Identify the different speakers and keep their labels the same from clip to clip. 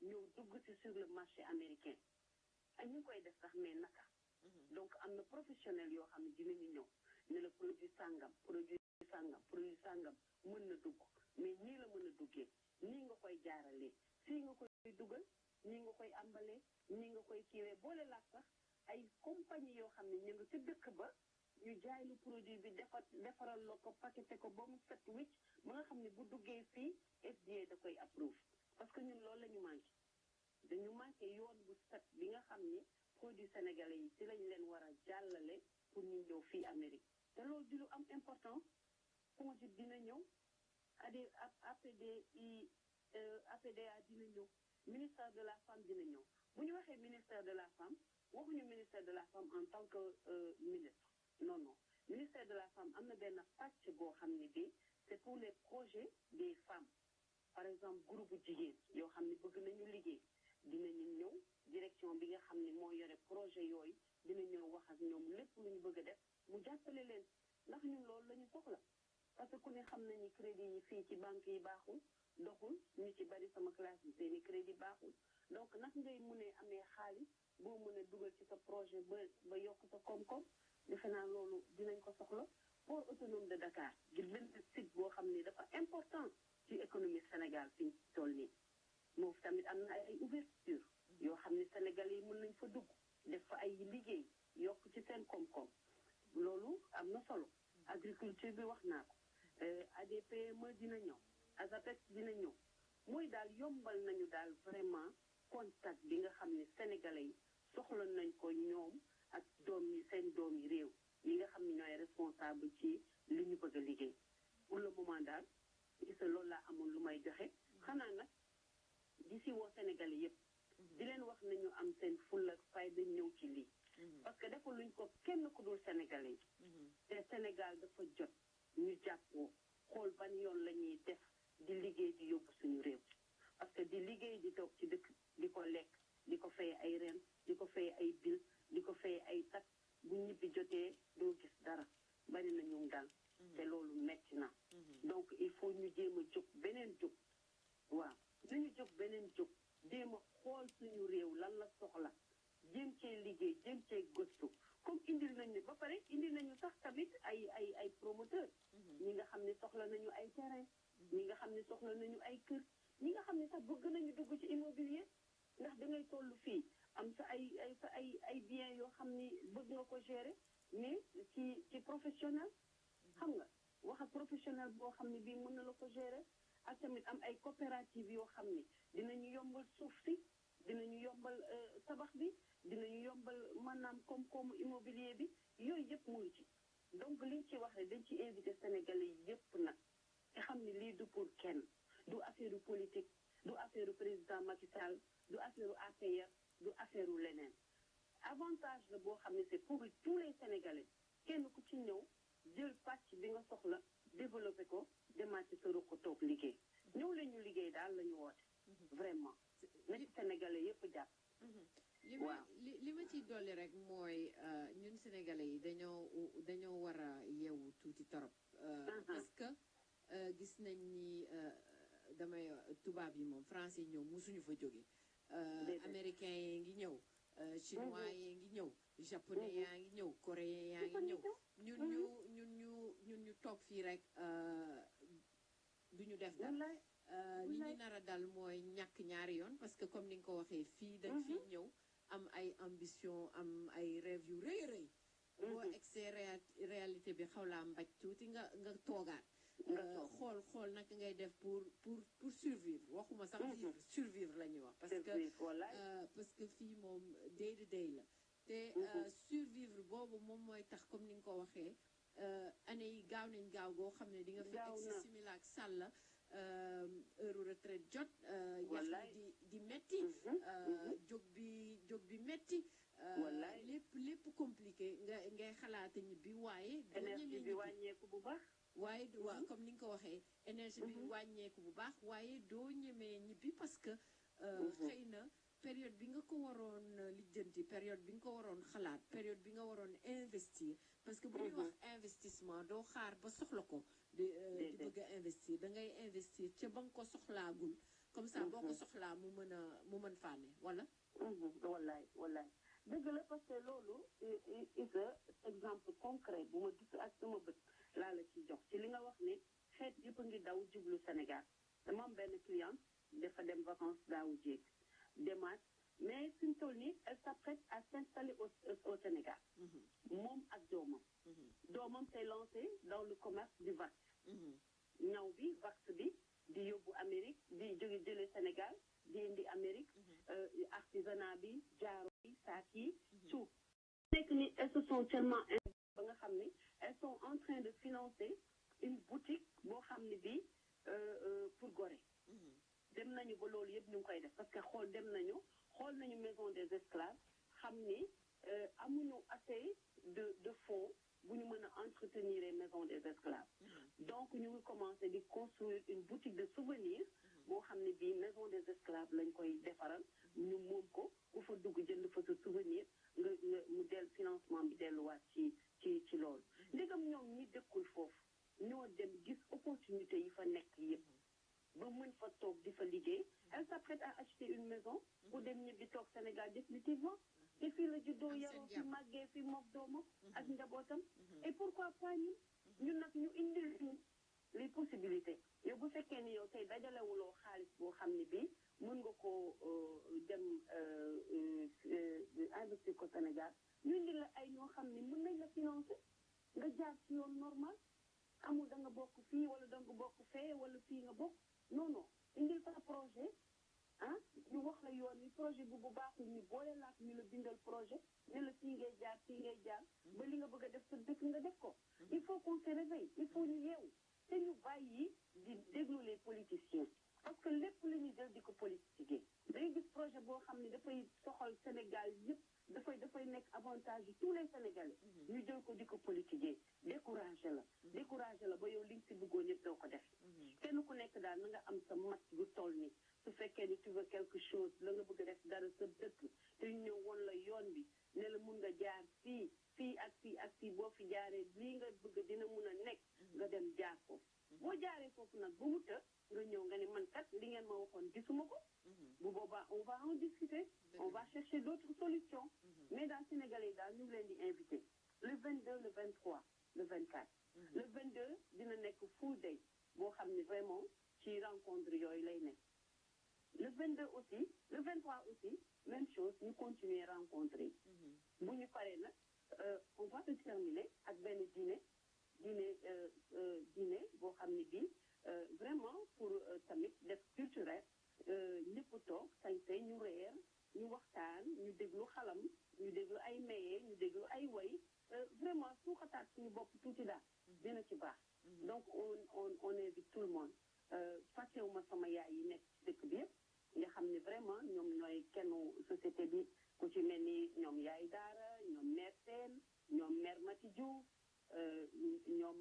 Speaker 1: ñëw dugg ci sur le marché américain ak ñu koy def sax mais naka donc am na professionnel yoo xam ne dinañu ñëw ne la produit sàngam produit sàngam produit sàngam mën na dugg mais nii la mën a duggee nii nga koy jaaralee fii nga koy dugal nii nga koy ambalee nii nga koy kiiwee boole laak sax ay compagnie yoo xam ne ñu nga ca dëkk ba ñu jaay lu produit bi defar defaral la ko paqueté ko ba mu set wicc ba nga xam ne bu duggee fii FDA da koy approuve parce que ñun loolu la ñu manqué dañu manqué yoon bu set bi nga xam ni produit sénégalais yi ci lañ leen war a jàllale pour ñu ñëw fii Amérique te loolu di lu am importance FONGIP dina ñëw AD APDI APDA dina ñëw ministère de la femme dina ñëw bu ñu waxee ministère de la femme waxuñu ministère de la femme en tant que ministre non non ministère de la femme am na benn pàcc boo xam ne bi c'est pour les projets des femmes par exemple groupe jigéen yoo xam ne bëgg nañu liggéey dinañu ñëw direction bi nga xam ne moo yore projet yooyu dina ñëw wax ak ñoom lépp lu ñu bëgg a def mu jàppale leen ndax ñun loolu la ñu soxla parce que ku ne xam nañu crédit yi fii ci banque yi baaxul doxul ñu ci bari sama classe bi seeni crédit baaxul donc nag ngay mënee amee xaalis boo mën a dugal ci sa projet ba ba yokk sa koom-koom defe naa loolu dinañ ko soxla port autonome de Dakar ngir benn site boo xam ne dafa important ci économie Sénégal fi ñu toll nii moom tamit am na ay ouverture yoo xam ne Sénégal yi mën nañ fa dugg def fa ay liggéey yokk ci seen koom-koom loolu am na solo agriculture bi wax naa ko ADPME dina ñëw ASAPEX dina ñëw mooy daal yombal nañu daal vraiment contact bi nga xam ne sénégalais yi soxla nañ ko ñoom ak doom yi seen doom yi réew yi nga xam ne ñooy responsable ci li ñu bëgg a liggéey pour le moment daal gisa loolu laa amoon lu may joxe xanaa nag di si woo sénégalais yépp di leen wax nañu am seen fulla ak fayda ñëw ci lii parce que dafa luñ ko kenn ku dul sénégalais yi te Sénégal dafa jot ñu jàppoo xool ban yoon la ñuy def di liggéey di yóbbu suñu réew parce que di liggéey di toog ci dëkk di ko lekk di ko fay ay ren di ko fay ay bil di ko fay ay tax bu ñibbi jotee doo gis dara bari na ñu dal te loolu metti na donc il faut ñu jéem a jóg beneen jóg waaw nañu jóg beneen jóg jéem a xool suñu réew lan la soxla jéem cee liggéey jéem cee gëstu comme indil nañu ba pare indil nañu sax tamit ay ay ay promoteur ñi nga xam ne soxla nañu ay terrain ñi nga xam ne soxla nañu ay kër ñi nga xam ne sax bëgg nañu dugg ci immobilier ndax dangay toll fii am sa ay ay sa ay ay biens yoo xam ni bëgg nga ko gérer mais ci ci professionnel xam nga wax ak professionnel boo xam ne bii mën na la ko gérer ak tamit am ay coopérative yoo xam ni dinañu yombal suuf si dinañu yombal tabax bi dinañu yombal maanaam koom-koomu immobilier bi yooyu yëpp mu ngi ci donc liñ ci wax rek dañ ci invité sénégalais yi yëpp nag te xam ne lii du pour kenn du affaire politique du affaire président Macky Sall du affaire APR du affaire leneen avantage la boo xam ne c'est pour tous les sénégalais kenn ku ci ñëw jël pàcc bi nga soxla développé ko demaat ci sa ruq toog liggéey ñëw leen ñu liggéey daal la ñu woote vraiment na ci sénégalais yëpp jàpp
Speaker 2: li ma li li ma ciy dolli rek mooy ñun sénégalais yi dañoo dañoo war a yeewu tuuti torop parce que gis nañ ni damay tubaab yi moom français yi ñëw musuñu fa jóge américains yi ngi ñëw chinois yi ngi ñëw japonais yaa ngi ñëw coréen yaa ngi ñëw ñun ñu ñun ñu ñun ñu toog fii rek duñu def dara li ñu nar a dal mooy ñàkk ñaari yoon parce que comme ni nga ko waxee fii dañ fii ñëw am ay ambition am ay rêve yu rëy rëy boo egsee réalité bi xaw laa mbaj tuuti nga nga toogaat xool xool naka ngay def pour pour pour survivre waxuma sax vivre survivre la ñuy wax parce que parce que fii moom day to day la te survivre boobu moom mooy tax comme ni nga ko waxee année yi gaaw nañ gaaw goo xam ne di nga fi egsi simila ak sàlla heure retraite jot yax di di metti jóg bi jóg bi metti lépp lépp compliqué nga ngay xalaata ñibbi waaye
Speaker 1: énergie bi wàññeeku bu baax
Speaker 2: waaye waaw comme ni nga ko waxee énergie bi wàññeeku bu baax waaye doo ñemee ñibbi parce que xëy na période bi nga ko waroon lijjanti période bi nga ko waroon xalaat période bi nga waroon investir parce que bu ñuy wax investissement doo xaar ba soxla ko di di bëgg a investir da ngay investir ca ba nga ko soxlaagul comme ça boo ko ko soxlaa mu mën a mu mën fànne wala
Speaker 1: wallaay wallaay dëgg la parce que loolu isa exemple concret bu ma gis ak sama bët laa la ciy jox ci li nga wax ne xeet yëpp a ngi daw jublu Sénégal dama am benn cliente dafa dem vacances daawu jéeg demaat mais fi mu toll nii elle s'apprête à s'installer au au Sénégal moom ak doomam doomam s'est lancé dans le commerce du vax ñaw bi vax bi di yóbbu Amérique di jóge jële Sénégal di indi Amérique artisanat bi jaaro yi saak yi tout nekk ni elles se sont tellement ba nga xam ni elles sont en train de financer une boutique boo xam ne bii pour Gorée dem nañu ba loolu yëpp ñu ngi koy def parce que xool dem nañu xool nañu maison des esclaves xam ni amuñu assez de de fonds bu ñu mën a entretenir maison des esclaves donc ñu ngi commencé di construire une boutique de souvenirs boo xam ne bii maison des esclaves lañ koy defaral ñu moom ko ku fa dugg jënd fa sa souvenir nga nga mu del financement bi delluwaat ci ci ci loolu ndegam ñoom ñi dëkkul foofu ñoo dem gis opportunité yi fa nekk yëpp ba mën fa toog di fa liggéey elle s'apprête à acheter une maison pour dem ñibbi toog Sénégal définitivement te fii la juddoo yaroo fi màggee fi mook doomam ak njabootam et pourquoi pas ñun ñun nag ñu indil ñu les possibilités yow bu fekkee ni yow tey dajalewuloo xaalis boo xam ne bii mën nga koo dem investir ko Sénégal ñu indil la ay ñoo xam ne mën nañ la financer nga jaar ci yoon normal amul da nga bokk fii wala da nga bokk fee wala fii nga bokk non non indil sa projet ah ñu wax la yoon ni projet bu bu baaxul ñu boole laak ñu la bindal projet ne la fii ngay jaar fii ngay jaar ba li nga bëgg a def sa dëkk nga def ko il faut qu'on se réveille il faut ñu yeewu te ñu bàyyi di déglu les politiciens parce que lépp la ñu jël di ko politiquer day gis projet boo xam ne dafay soxal Sénégal yëpp dafay dafay nekk avantage yi tous les Sénégalais ñu jël ko di ko politiquer découragé la découragé la ba yow li nga si bëggoon yëpp doo ko def kenn ku nekk daal na nga am sa mat bu toll ni su fekkee ni tu veux quelque chose la nga bëgg a def dara sa dëkk te ñu ñëw woon la yoon bi ne la mun nga jaar fii fii ak fii ak fii boo fi jaaree lii nga bëgg dina mun a nekk nga dem jaar foofu boo jaaree foofu nag ba mu të nga ñëw nga ne man kat li ngeen ma waxoon gisuma ko bu boobaa on va en discuter on va chercher d'autres solutions mais daal Sénégalais daal ñu ngi leen di invité le 22 le 23 le 24 le 22 dina nekk full day boo xam ne vraiment ci rencontre yooyu lay nekk le 22 aussi le 23 aussi même chose ñu continuer rencontrer bu ñu paree nag on va le terminer ak benn dîner dîner dîner boo xam ne bii vraiment pour tamit def culturel ñëpp toog sañse ñu reer ñu waxtaan ñu déglu xalam ñu déglu ay maye ñu déglu ay way vraiment suuxataat suñu bopp tuuti daal dina ci baax donc on on on invite tout le monde fàttewuma sama yaay yi nekk ci dëkk bi yëpp nga xam ne vraiment ñoom ñooy kennu société bi ku ci mel ni ñoom yaay daara ñoom mère Sène ñoom mère Mati Diouf ñoom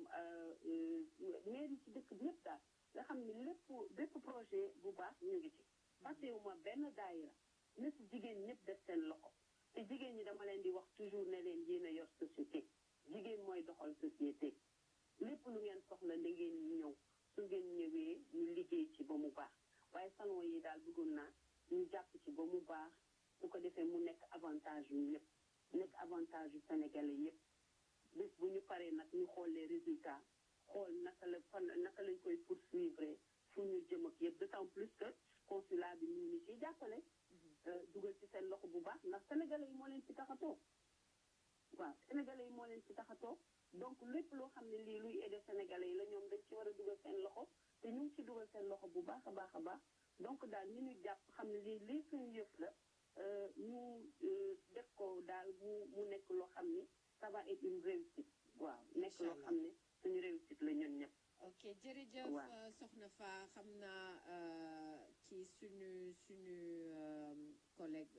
Speaker 1: maire yi ci dëkk bi yëpp daal nga xam ne lépp bépp projet bu baax ñu ngi ci fàttewuma benn daayira na si jigéen ñëpp def seen loxo te jigéen ñi dama leen di wax toujours ne leen yéen a yor société jigéen mooy doxal société lépp lu ngeen soxla da ngeen ñëw su ngeen ñëwee ñu liggéey ci ba mu baax waaye salon yi daal bëggoon naa ñu jàpp ci ba mu baax su ko defee mu nekk avantage yu ñëpp nekk avantage yu sénégalais yëpp bés bu ñu paree nag ñu xool les résultats xool naka la fan naka lañ koy poursuivre fu ñu jëm ak yëpp d'autant plus que consulat bi ñu ngi ciy jàppale dugal ci seen loxo bu baax ndax sénégalais yi moo leen ci tax a toog waaw sénégalais yi moo leen ci tax a toog donc lépp loo xam ne lii luy aider sénégalais yi la ñoom dañ ci war a dugal seen loxo te ñu ngi ci dugal seen loxo bu baax a baax a baax donc daal ñu ñu jàpp xam ne lii lii suñu yëf la ñu def ko daal mu mu nekk loo xam ni ça va être une réussite waaw nekk loo xam ne suñu réussite la ñun ñëpp
Speaker 2: ok jërëjëf soxna fa xam naa ci suñu suñu collègue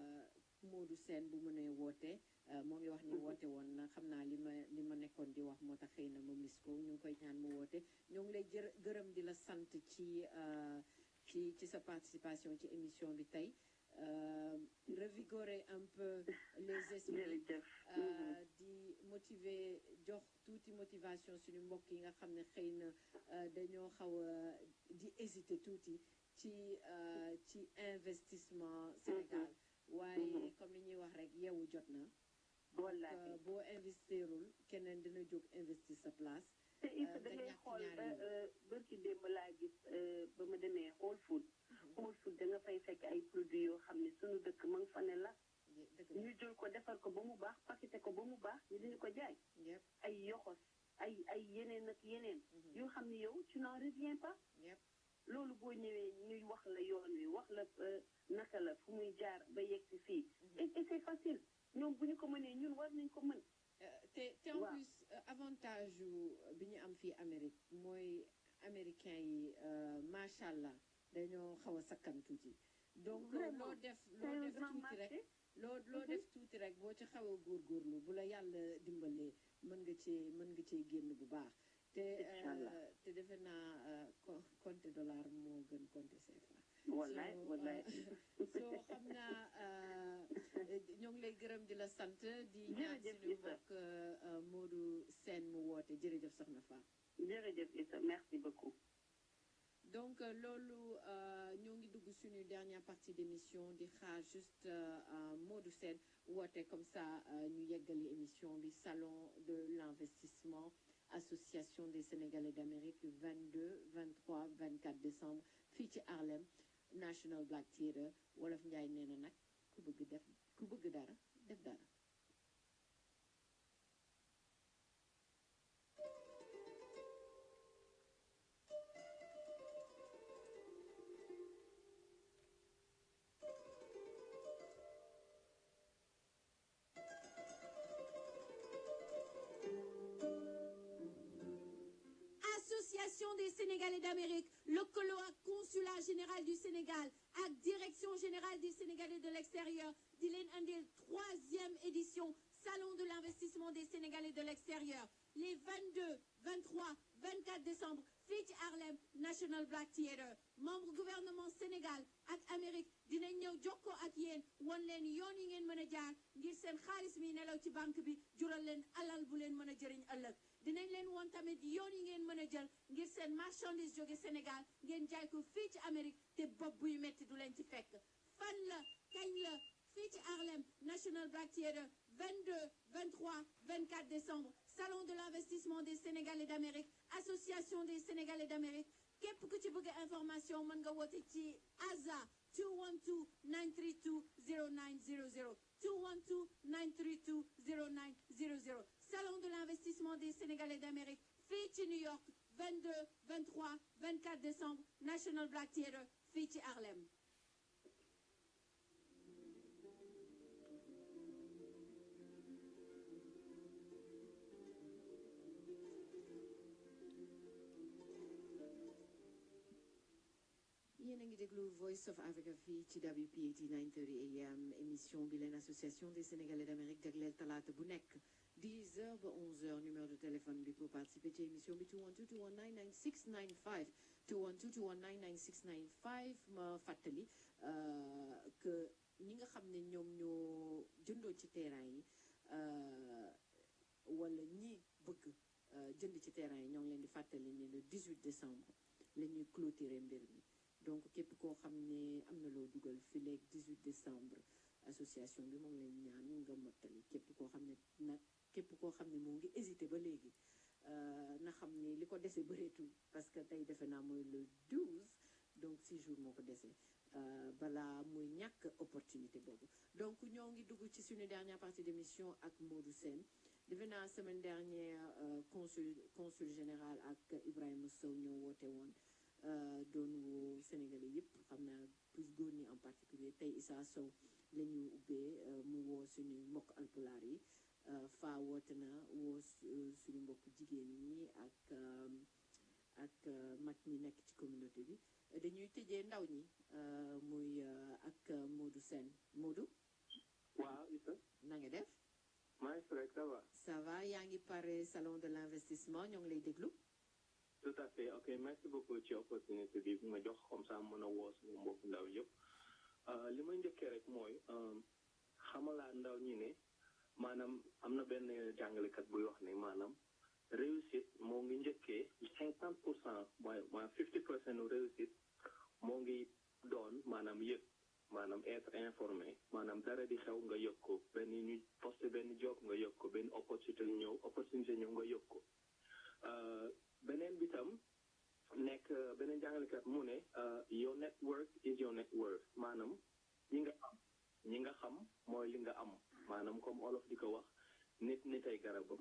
Speaker 2: Modou Sène bu mënee woote moo ngi wax ni woote woon na xam naa li ma li ma nekkoon di wax moo tax xëy na ma mis ko ñu ngi koy ñaan mu woote ñoo ngi lay jër gërëm di la sant ci ci ci sa participation ci émission bi tey revigorer un peu les esprits di motiver jox tuuti motivation suñu mbokk yi nga xam ne xëy na dañoo xaw a di hésiter tuuti ci ci investissement Sénégal waaye comme li ñuy wax rek yeewu jot na
Speaker 1: wallaahi
Speaker 2: boo investirul keneen dina jóg investir sa place
Speaker 1: te il faut da ngay xool ba bërki démb laa gis ba ma demee Whole Food Whole Food da nga fay fekk ay produits yoo xam ne suñu dëkk ma nga fa ne la ñu jël ko defar ko ba mu baax paqueté ko ba mu baax ñu diñu ko jaay ay yoxos ay ay yeneen ak yeneen yoo xam ne yow tu n'en reviens pas loolu boo ñëwee ñuy wax la yoon wi wax la naka la fu muy jaar ba yegg si fii et c'est facile ñoom bu ñu ko mënee ñun war nañ ko mën
Speaker 2: te te en plus avantage bi ñu am fii Amérique mooy américain yi macha allah dañoo xaw a sakkan tuuti donc loo def loo def tuuti rek loo loo def tuuti rek boo ci xaw a góorgóorlu bu la yàlla dimbalee mën nga cee mën nga cee génn bu baax te te defe naa compte dollar moo gën compte CFA
Speaker 1: wallaay wallaay
Speaker 2: soo xam naa ñoo ngi lay gërëm di la sant di ñaan suñu mbokk Modou Sène mu woote jërëjëf soxna Fa
Speaker 1: jërëjëf Issa merci beaucoup
Speaker 2: donc loolu ñoo ngi dugg suñu dernière partie d'émission di xaar juste Modou Sène woote comme ça ñu yeggali émission bi salon de l'investissement association des Sénégalais d'Amérique 22 23 24 décembre fii ci Harlem National Black Theatre wolof Njaay nee na nag ku bëgg def ku bëgg dara def dara
Speaker 3: Association des Sénégalais d'Amérique lëkkaloo ak consulat général du Sénégal ak direction générale des Sénégalais de l'extérieur di leen andil troisième édition salon de l'investissement des Sénégalais de l'extérieur les 22 23 24 décembre fii ci Harlem National Black Theatre membre gouvernement Sénégal ak Amérique dinañ ñëw jokkoo ak yéen won leen yoon yi ngeen mën a jaar ngir seen xaalis mi nelaw ci banque bi jural leen alal bu leen mën a jëriñ ëllëg dinañ leen woon tamit yoon yi ngeen mën a jël ngir seen marchandise jóge Sénégal ngeen jaay ko fii ci Amérique te bopp buy metti du leen ci fekk fan la kañ la fii ci Harlem National Black Theatre 22 23 24 décembre salon de l'investissement des Sénégalais d'Amérique association des Sénégalais d'Amérique képp ku ci bëgg information mën nga woote ci ASA 212 932 0900 212 932 0900 salon de l'investissement des Sénégalais d'Amérique fii ci New York 22 23 24 décembre National Black Theatre fii ci Harlem
Speaker 2: yéen a ngi déglu Voice of Africa fii ci WPAT 930 AM émission bi leen association des Sénégalais d'Amérique jagleel talaata bu nekk 10 heures ba 11 heures numéro de téléphone bi pour participer ci émission bi 212 219 9695 212 219 9695 ma fàttali que ñi nga xam ne ñoom ñoo jëndoo ci terrain yi wala ñi bëgg jënd ci terrain yi ñoo ngi leen di fàttali ne le 18 décembre la ñuy clôturer mbir mi donc képp koo xam ne am na loo dugal fi léeg 18 décembre association bi moom leen ñaan nga mottali képp koo xam ne nag képp koo xam ne moo ngi hésité ba léegi na xam ne li ko dese bëreetul parce que tey defe naa mooy le 12 donc 6 jours moo ko dese balaa muy ñàkk opportunité boobu donc ñoo ngi dugg ci suñu dernière partie d'émission ak Modou Sène defe naa semaine dernière consul consul général ak Ibrahima Sow ñoo woote woon doon woo Sénégalais yëpp xam naa plus góor ñi en particulier tey Issa Sow la ñu ubbee mu woo suñu mbokk alpulaar yi faa woote na woo suñu mbokk jigéen ñi ak ak mag ñi nekk ci communauté bi dañuy tëjee ndaw ñi muy ak Modou Sène Modou
Speaker 4: waaw Issa
Speaker 2: na nga def
Speaker 4: maa ngi rek ça va
Speaker 2: ça va yaa ngi pare salon de l'investissement ñoo ngi lay déglu
Speaker 4: tout à fait ok merci beaucoup ci opportunité bi bi ma jox comme ça mën a woo sama mbokk ndaw yëpp li may njëkkee rek mooy xamalaa ndaw ñi ne maanaam am na benn jàngalekat buy wax ne maanaam réussite moo ngi njëkkee cinquante pour cent mooy mooy fifty pour cent réussite moo ngi doon maanaam yëg maanaam être informé maanaam dara di xew nga yëg ko benn ñu posté benn job nga yëg ko benn opportunité ñëw opportunité ñëw nga yëg ko beneen bi tam nekk beneen jàngalekat mu ne your network is your net worth maanaam ñi nga am ñi nga xam mooy li nga am maanaam comme olof di ko wax nit nit ay garabam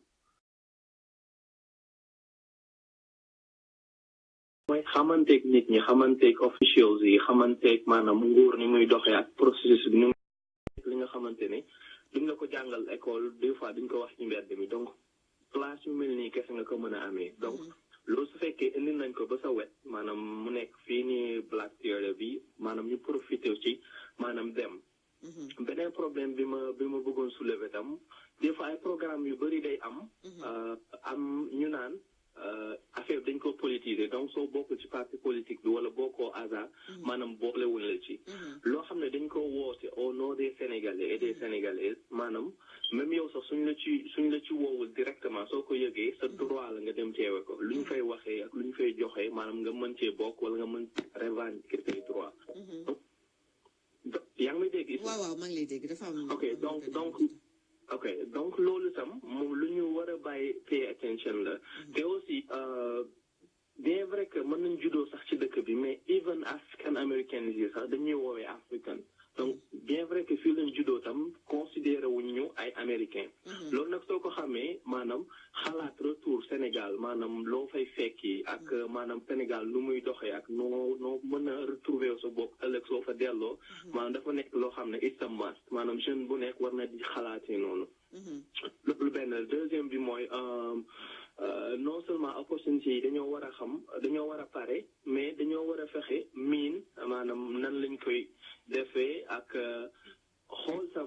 Speaker 4: mooy xamanteeg nit ñi xamanteeg officials yi xamanteeg maanaam nguur ni muy doxee ak processus bi ni mu li nga xamante ne duñ la ko jàngal école des fois duñ ko wax ci mbedd mi donc place yu mel nii kese nga ko mën a amee donc loolu su fekkee indi nañ ko ba sa wet maanaam mu nekk fii nii Black Theatre bi maanaam ñu profité ci maanaam dem beneen problème bi ma bi ma bëggoon soulever tam des fois ay programme yu bëri day am am ñu naan affaire dañ ko politiser donc soo bokkul ci parti politique bi wala bokkoo hasard maanaam boolewuñ la ci loo xam ne dañ ko woote au nom des sénégalais et des sénégalaises maanaam même yow sax suñ la ci suñ la ci woowul directement soo ko yëgee sa droit la nga dem teewe ko lu ñu fay waxee ak lu ñu fay joxee maanaam nga mën cee bokk wala nga mën revendiquer say droit yaa ngi may dégg
Speaker 2: waaw waaw maa ngi lay dégg dafa am
Speaker 4: ok donc donc ok donc loolu tam moom lu ñu war a bàyyi pay attention la te aussi bien vrai que mën nañ juddoo sax ci dëkk bi mais even african américains yi sax dañuy woowee africain donc bien vrai que fii lañ juddoo tam considéré wuñ ñu ay américain loolu nag soo ko xamee maanaam xalaat retour Sénégal maanaam loo fay fekki ak maanaam Sénégal nu muy doxee ak noo noo mën a retrouver sa bopp ëllëg soo fa delloo maanaam dafa nekk loo xam ne it's a must maanaam jeune bu nekk war na di xalaatee noonu loolu benn deuxième bi mooy non seulement opportunité yi dañoo war a xam dañoo war a pare mais dañoo war a fexe miin maanaam nan lañ koy defee ak xool tam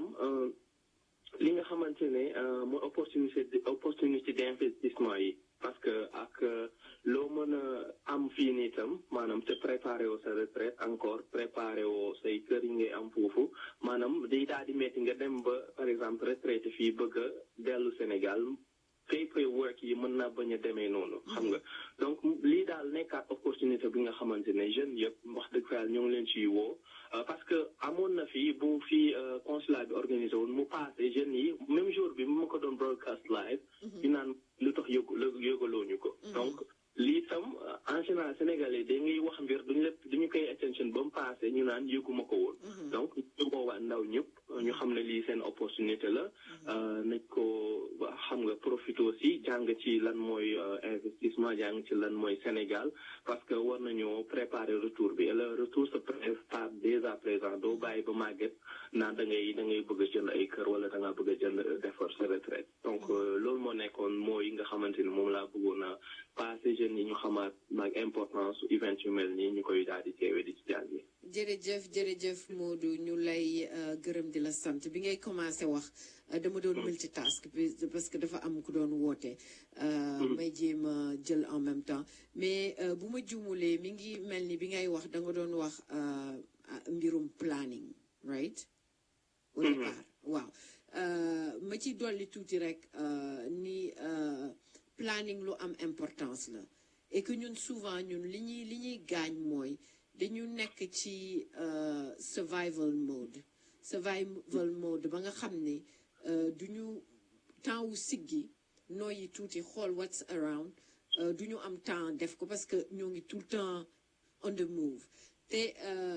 Speaker 4: li nga xamante ne mooy opportunité opportunité d'investissement yi parce que ak loo mën a am fii nii tam maanaam te préparé woo sa retraite encore préparé woo say kër yi ngay am foofu maanaam day daal di metti nga dem ba par exemple retraité fii bëgg a dellu Sénégal paperwork yi mën naa bañ a demee noonu xam nga donc lii daal nekkaat opportunité bi nga xamante ne jeunes yëpp wax dëgg fa yàlla ñoo ngi leen ciy woo parce que amoon na fii bu fii consulat bi organisé woon mu passé jeunes yi même jour bi mu ma ko doon broadcast live ñu naan lu tax yëgu yëgaloo ñu ko donc lii tam en général sénégalais da ngay wax mbir duñu la duñu koy attention ba mu passé ñu naan yëguma ko woon donc ñu boobaa ndaw ñëpp ñu xam ne lii seen opportunité la nañ ko xam nga profité aussi jàng ci lan mooy investissement jàng ci lan mooy Sénégal parce que war nañoo préparer retour bi et le retour se prépare dès à présent doo bàyyi ba màgget naan da ngay da ngay bëgg a jënd ay kër wala da ngaa bëgg a jënd defar sa retraite donc loolu moo nekkoon mooy nga xamante ni moom laa bëggoon a passé jeunes yi ñu xamaat maag importance su event yu mel nii ñu koy daal di teewee di ci jàngi
Speaker 2: jërëjëf jërëjëf Modou ñu lay gërëm di la sant bi ngay commencé wax dama doon multitask parce que dafa am ku doon woote may jéem a jël en même temps mais bu ma juumulee mi ngi mel ni bi ngay wax da nga doon wax mbirum planning right au départ waaw ma ci dolli tuuti rek ni planning lu am importance la et que ñun souvent ñun li ñuy li ñuy gaañ mooy dañu nekk ci survival mode survival mode ba nga xam ne du ñu temps wu siggi nooyi tuuti xool what's around du ñu am temps def ko parce que ñoo ngi tout le temps on the move te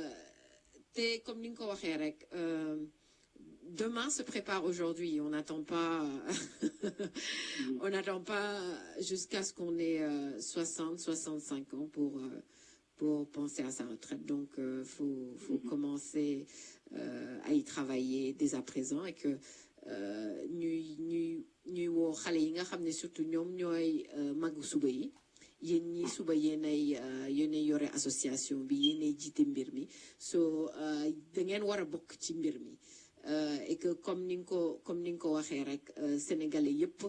Speaker 2: te comme ni nga ko waxee rek demain se prépare aujourd'hui on n'attend pas on n'attend pas jusqu'à ce qu'on ait 60 65 ans pour pour penser à sa retraite. Donc, il euh, faut, faut commencer euh, à y travailler dès à présent et que ñuy ñuy ñuy woo xale yi nga xam ne surtout ñoom ñooy magu suba yi yéen ñi suba yéenay yéenay yore association bi yéenay jiite mbir mi so da ngeen war a bokk ci mbir mi et que comme ni nga ko comme ni nga ko waxee rek sénégalais yépp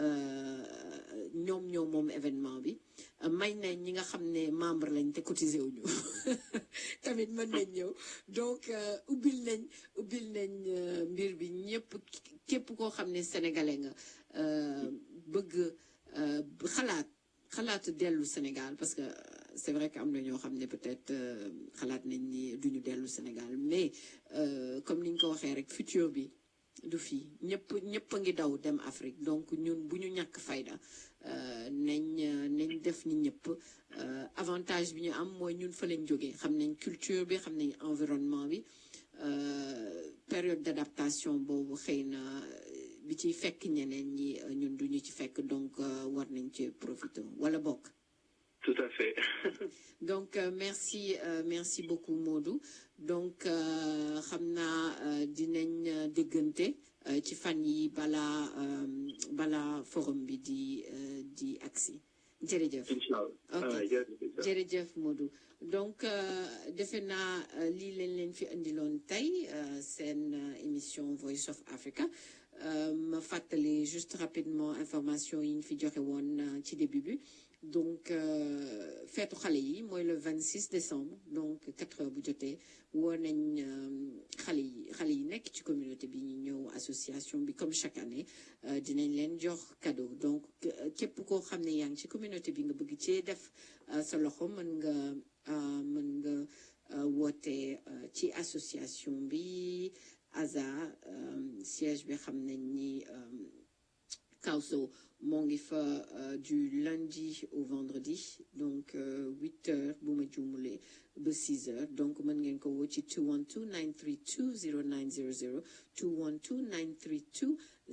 Speaker 2: ñoom ñoom moom événement bi may nañ ñi nga xam ne membre lañ te cotisé wuñu tamit mën nañ ñëw donc ubbil nañ ubbil nañ mbir bi ñëpp képp koo xam ne sénégalais nga bëgg xalaat xalaat dellu Sénégal parce que c'est vrai que am na ñoo xam ne peut-être euh, xalaat nañ ni duñu dellu Sénégal mais euh, comme ni ñu ko waxee rek futur bi du fii ñëpp ñëpp a ngi daw dem Afrique donc ñun bu ñu ñàkk fayda euh, nañ euh, nañ def ni ñëpp euh, avantage bi ñu am mooy ñun fa lañ jógee xam nañ culture bi xam nañ environnement bi euh, période d'adaptation boobu xëy na bi ciy fekk ñeneen ñi euh, ñun duñu ci fekk donc euh, war nañ ci profiter wala bokk
Speaker 4: tout à fait
Speaker 2: donc euh, merci euh, merci beaucoup Modou donc euh, xam naa euh, dinañ euh, déggante euh, ci fan yi balaa euh, balaa forum bi di euh, di agsi jërëjëf
Speaker 4: incha allah
Speaker 2: Ok.
Speaker 4: Ah, jërëjëf.
Speaker 2: jërëjëf Modou donc euh, defe naa euh, lii leen leen fi indiloon tey euh, seen euh, émission Voice of Africa Euh, ma fàttali juste rapidement information yi ñu fi joxe woon euh, ci début bi donc euh, feetu xale yi mooy le 26 décembre donc 4 heures bu jotee woo nañ euh, xale yi xale yi nekk ci communauté bi ñu ñëw association bi comme chaque année euh, dinañ leen jox cadeau donc euh, képp koo xam ne yaa ngi ci communauté bi nga bëgg cee def euh, sa loxo mën nga euh, mën nga euh, woote euh, ci association bi ASA euh, siège bi xam nañ ni euh, Kawso moo ngi fa euh, du lundi au vendredi donc euh, 8 heures bu ma juumulee ba 6 heures donc mën ngeen ko woo ci 212 932 0900 212 932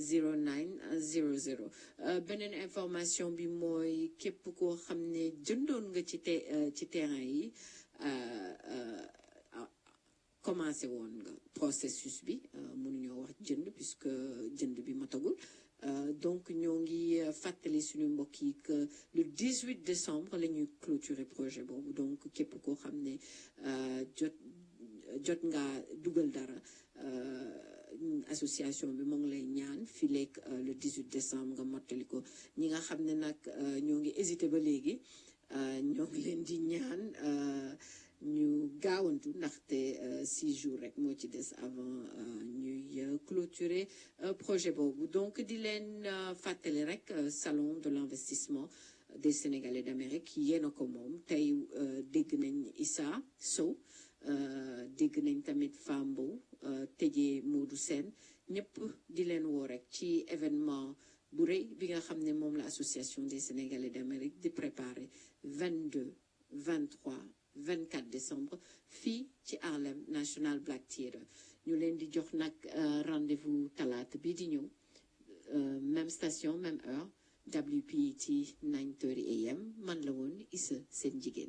Speaker 2: 0900 Euh, beneen information bi mooy képp koo xam ne jëndoon nga ci te euh, ci terrain yi euh, euh, ah, commencé woon nga processus bi euh, mënuñoo wax jënd puisque jënd bi matagul Euh, donc ñoo ngi euh, fàttali suñu mbokk yi que le 18 décembre la ñuy clôturer projet boobu donc képp koo xam ne euh, jot jot nga dugal dara euh, association bi moo ngi lay ñaan fii léegi euh, le 18 décembre nga mottali ko ñi nga xam ne nag euh, ñoo ngi hésité ba léegi euh, ñoo ngi leen di ñaan euh, ñu gaawantu ndaxte euh, six jours rek moo ci des avant euh, ñuy euh, clôturer euh, projet boobu donc di leen euh, fàttali rek euh, salon de l'investissement des Sénégalais d'Amérique yéen a ko moom tey euh, dégg nañ Issa Sow euh, dégg nañ tamit Fambo euh, tëjee Modou Sène ñëpp di leen woo rek ci événement bu rëy bi nga xam ne moom la association des Sénégalais d'Amérique di préparer 22 23 24 décembre fii ci Harlem National Black Theatre ñu leen di jox nag euh, rendez-vous talaata bii di ñëw euh, même station même heure WPT 9:30 am man la woon Issa seen jigéen.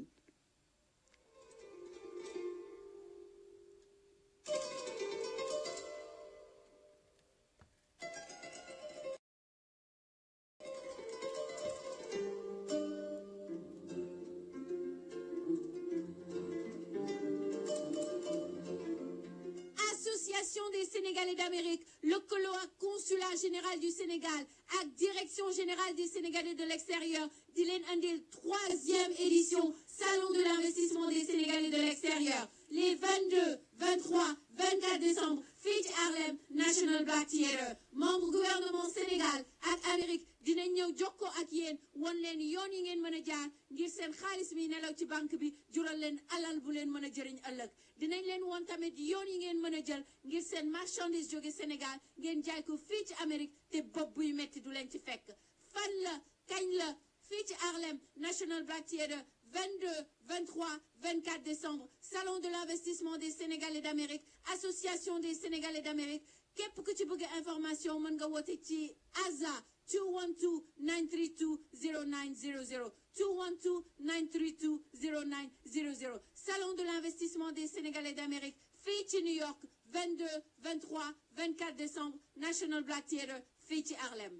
Speaker 3: Association des Sénégalais d'Amérique lëkkaloo ak consulat général du Sénégal ak direction générale des Sénégalais de l'extérieur di leen andil troisième édition salon de l'investissement des Sénégalais de l'extérieur les 22 23 24 décembre fii ci Harlem National Black Theatre membre gouvernement Sénégal ak Amérique dinañ ñëw jokkoo ak yéen won leen yoon yi ngeen mën a jaar ngir seen xaalis mi nelaw ci banque bi jural leen alal bu leen mën a jëriñ ëllëg dinañ leen won tamit yoon yi ngeen mën a jël ngir seen marchandise jóge Sénégal ngeen jaay ko fii ci Amérique te bopp buy metti du leen ci fekk fan la kañ la fii ci Harlem National Black Theatre 22 23 24 décembre salon de l'investissement des Sénégalais d'Amérique association des Sénégalais d'Amérique képp ku ci bëgg information mën nga woote ci ASA 212 932 0900 212 932 0900 salon de l'investissement des Sénégalais d'Amérique fii ci New York 22 23 24 décembre National Black Theatre fii ci Harlem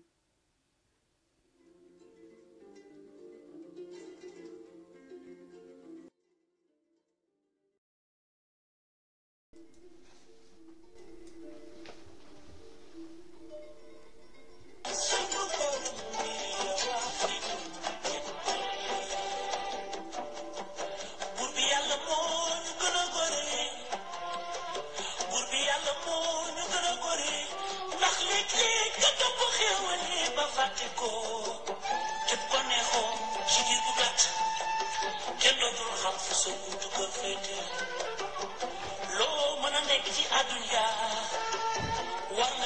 Speaker 5: buur bi yàlla moo ñu gën a gore buur bi yàlla moo ñu gën a gore ndax léeg-léeg nga topp xéewal yi ba fàtte ko képp ko neexoo ci diir bu gàtt kenn doo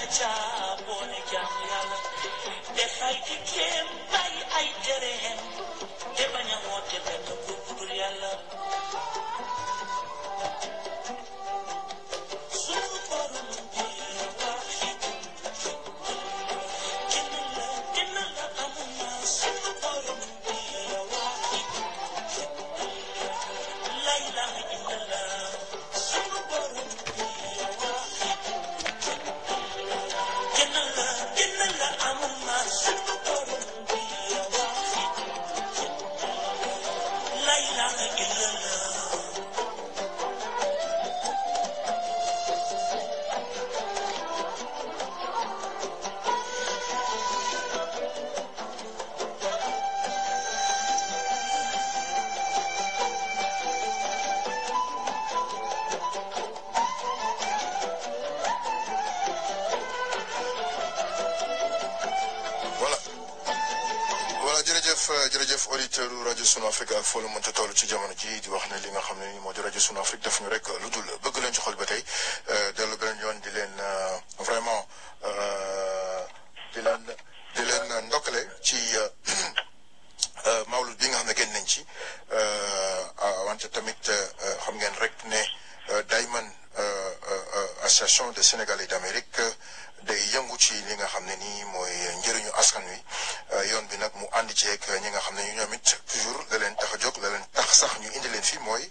Speaker 5: caa boole jaamu yàlla def ay digleem bàyyi ay tereem te bañ a woote benn buur bu dul yàlla sunu borom bi waaxid kenn la kenn la amul na sunu borom bi waaxid la ilaha illallah sunu borom bi waaxid kenn la kenn la amul na sunu borom bi waaxid la ilaha illallah
Speaker 6: voilà voilà jërëjëf jërëjëf auditeur rajo Sunu Afrique ak foo la mënta toll ci jamono ji di wax ne li nga xam ne ni moo di rajo Sunu Afrique def ñu rek lu dul bëgg leen ci xol ba tey dellu beneen yoon di leen vraiment di leen di leen ndokkale ci mawlud bi nga xam ne génn nañ ci wante tamit xam ngeen rek ne Dayman association des Sénégalais d'Amérique day yëngu ci li nga xam ne nii mooy njëriñu askan wi yoon bi nag mu ànd ci ak ñi nga xam ne ñoom it toujours la leen tax a jóg la leen tax sax ñu indi leen fii mooy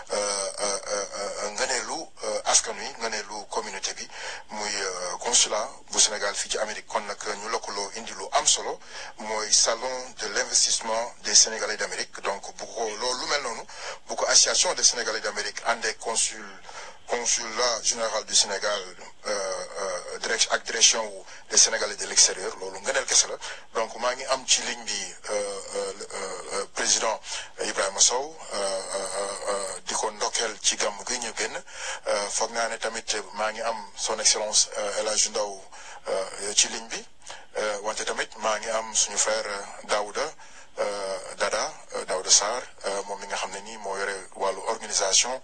Speaker 6: ngëneelu askan wi ngëneelu communauté bi muy consulat bu Sénégal fii ci Amérique kon nag ñu lëkkaloo indi lu am solo mooy salon de l'investissement des Sénégalais d'Amérique donc bu ko loolu lu mel noonu bu ko association des Sénégalais d'Amérique àndee consul consulat général du Sénégal direct ak direction wu des Sénégalais de l'extérieur loolu ngëneel kese la donc maa ngi am ci ligne bi président Ibrahima Sow di ko ndokkeel ci gàmm gi ñu génn foog naa ne tamit maa ngi am son excellence El Hadj Ndaw ci ligne bi wante tamit maa ngi am suñu frère Daouda Dada Daouda Sarr moom mi nga xam ne nii moo yore wàllu organisation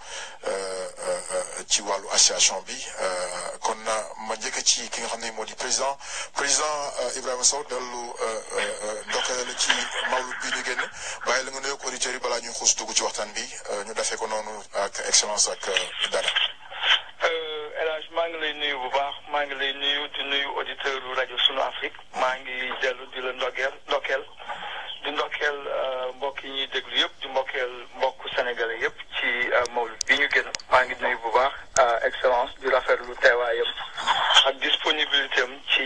Speaker 6: ci wàllu association bi kon ma njëkk ci ki nga xam ne moo di président président Ibrahima Sow dellu ndokkale la ci mawlud bi ñu génn bàyyi la nga nuyoog auditeurs yi balaa ñuy xuus dugg ci waxtaan bi ñu defee ko noonu ak excellence ak Dada.
Speaker 7: El Hadj maa ngi lay nuyu bu baax maa ngi lay nuyu di nuyu auditeur rajo Sunu Afrique maa ngi dellu di la ndokkeel ndokkeel di ndokkeel mbokk yi ñuy déglu yëpp di mbokkeel mbokk sénégalais yëpp ci mawlud bi ñu génn maa ngi nuyu bu baax excellence di rafetlu teewaayam ak disponibilité am ci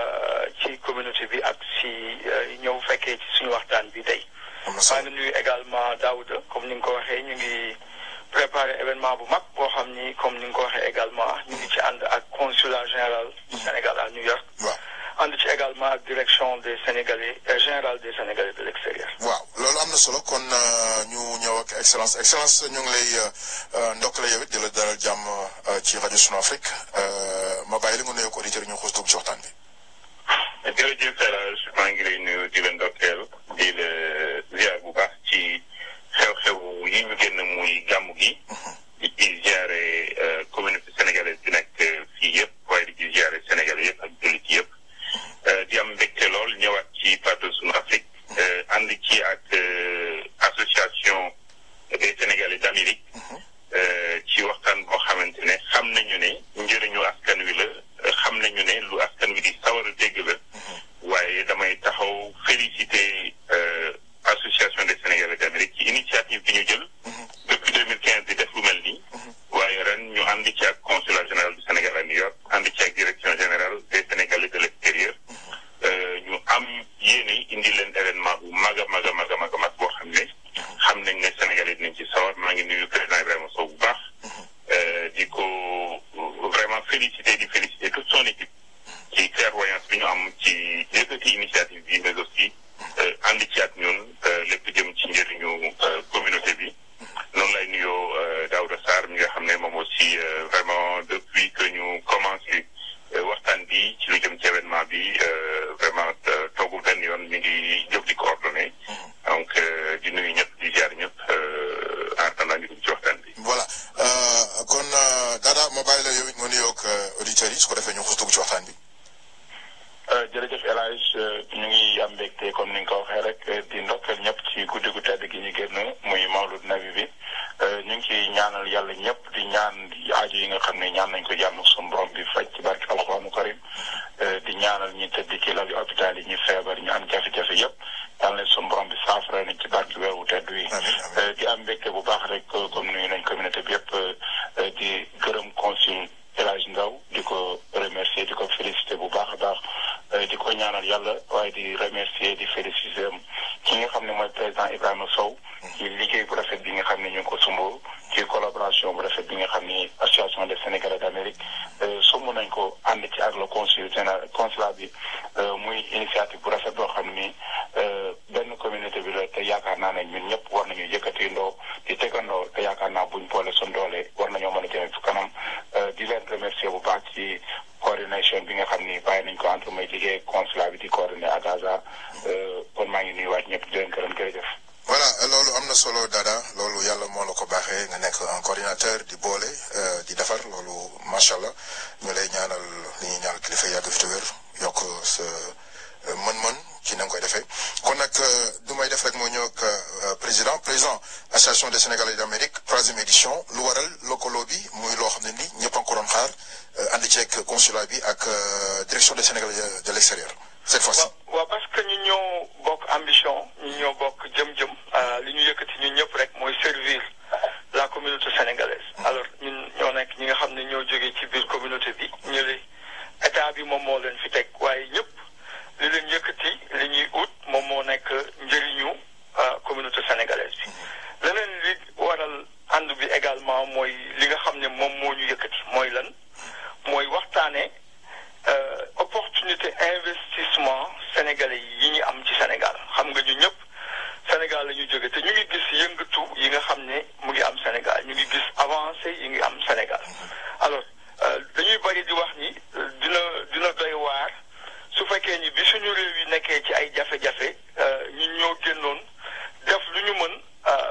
Speaker 7: ci communauté bi ak si ñëw fekkee ci suñu waxtaan bi tey. maa ngi nuyu également Daouda comme ni nga ko waxee ñu ngi préparé événement bu mag boo xam ni comme ni nga ko waxee également ñu ngi ci ànd ak consulat général du Sénégal à New York.
Speaker 6: waaw
Speaker 7: ànd ci également ak direction des Sénégalais général des Sénégalais de l'extérieur.
Speaker 6: waaw loolu am na solo kon ñu ñëw ak excellence excellence ñu ngi lay ndokkale yow it di la dalal jàmm ci rajo Sunu Afrique ma bàyyi la nga nuyoo ko auditeurs yi ñu xuus dugg ci waxtaan bi.
Speaker 8: jërëjëf El Hadj maa ngi lay nuyu di la ndokkeel di la ziar bu baax ci xew-xew yi ñu génn muy gàmmu gi. di ci ziare communauté sénégalaise bi nekk fii yëpp waaye di ci ziare sénégalais yëpp ak jullit yëpp. di am mbégte lool ñëwaat ci plateau Sunu Afrique. ànd ci ak association des sénégalais d'Amérique. ci waxtaan boo xamante ne xam nañu ne njëriñu askan wi la xam nañu ne lu askan wi di sawar a dégg la. waaye damay taxaw féliciter association des sénégalais d'Amérique ci initiative bi ñu jël. depuis 2015 di def lu mel nii. waaye ren ñu ànd ci ak consulat général du Sénégal à New York ànd ci ak direction générale des sénégalais de l'extérieur. ñu am yéene indi leen événement bu mag a mag a mag a mag a mag boo xam ne xam nañ ne sénégalais dinañ ci sawar maa ngi nuyu président Ibrahima Sow bu baax di ko vraiment féliciter di féliciter toute son équipe ci clairvoyance bi ñu am ci yëkkati initiative bi mais aussi ànd ci ak ñun lépp jëm ci njëriñu communauté bi noonu lay nuyoo Daouda Sarr mi nga xam ne moom aussi vraiment depuis que ñu commencé waxtaan bi ci lu jëm ci événement bi vraiment toogul benn yoon mi ngi jóg di coordonné donc di nuyu ñëpp di ziar ñëpp en attendant ñu dugg ci waxtaan bi.
Speaker 6: voilà kon Dada ma bàyyi la yow it nga nuyoog auditeurs yi su ko defee ñu xus dugg ci waxtaan bi.
Speaker 8: jërëjëf El Hadj ñu ngi am mbégte comme ni nga ko waxee rek di ndokkeel ñëpp ci guddi gu tedd gi ñu génn muy mawlud nabi bi ñu ngi ciy ñaanal yàlla ñëpp di ñaan aajo yi nga xam ne ñaan nañ ko jàmm suñu borom bi faj ci barke alxuraanu karim di ñaanal ñi tëdd ci lali hôpital yi ñu feebar ñu am jafe-jafe yëpp yàlla na suñu borom bi saafara nañ ci barke weer wu tedd wi di am mbégte bu baax rek comme nuyu nañ communauté bi yëpp di gërëm consul El Hadj Ndaw di ko remercier di ko féliciter bu baax a baax di ko ñaanal yàlla waaye di remercier di féliciter ki nga xam ne mooy président Ibrahima Sow ci liggéey bu rafet bi nga xam ne ñu ngi ko sumb ci collaboration bu rafet bi nga xam ni association des Sénégalais d'Amérique sumb nañ ko ànd ci ak le consul général consulat bi muy initiative bu rafet boo xam ni benn communauté bi la te yaakaar naa ne ñun ñëpp war nañu yëkkati ndoo di tegandoo te yaakaar naa buñ boole suñ doole war nañoo mën a jëme fu kanam di leen remercier bu baax ci coordination bi nga xam ni bàyyi nañ ko entre may liggéey consulat bi di coordonné à Gaza kon maa ngi nuyuwaat ñëpp di leen gërëm jërëjëf.
Speaker 6: voilà loolu am na solo Dada loolu yàlla moo la ko baaxee nga nekk un coordinateur di boole di defar loolu macha allah ñu lay ñaanal li ñuy ñaanal kilifa yàgg fi te wér yokk sa mën-mën ci na nga koy defee kon nag du may def rek moo ñëw ak président président association des Sénégalais d'Amérique troisième édition lu waral lëkkaloo bi muy loo xam ne ni ñëpp a ngi ko doon xaar ànd ceeg consulat bi ak direction des Sénégalais de l'extérieur cette fois-ci.
Speaker 7: waaw parce que ñu ñoo bokk ambition ñu ñoo bokk jëm-jëm li ñu yëkkati ñun ñëpp rek mooy servir la communauté sénégalaise. alors ñun ñoo nekk ñi nga xam ne ñoo jógee ci biir communauté bi ñu li état bi moom moo leen fi teg waaye ñëpp li leen yëkkati li ñuy ut moom moo nekk njëriñu communauté sénégalaise bi. leneen li waral ànd bi également mooy li nga xam ne moom moo ñu yëkkati mooy lan mooy waxtaanee. opportunité investissement sénégalais yi ñu am ci Sénégal xam nga ñu ñëpp Sénégal la ñu jóge te ñu ngi gis yëngatu yi nga xam ne mu ngi am Sénégal ñu ngi gis avancé yi ngi am Sénégal alors dañuy bari di wax ni dina dina doy waar su fekkee ni bi suñu réew yi nekkee ci ay jafe-jafe ñun ñoo génnoon def lu ñu mën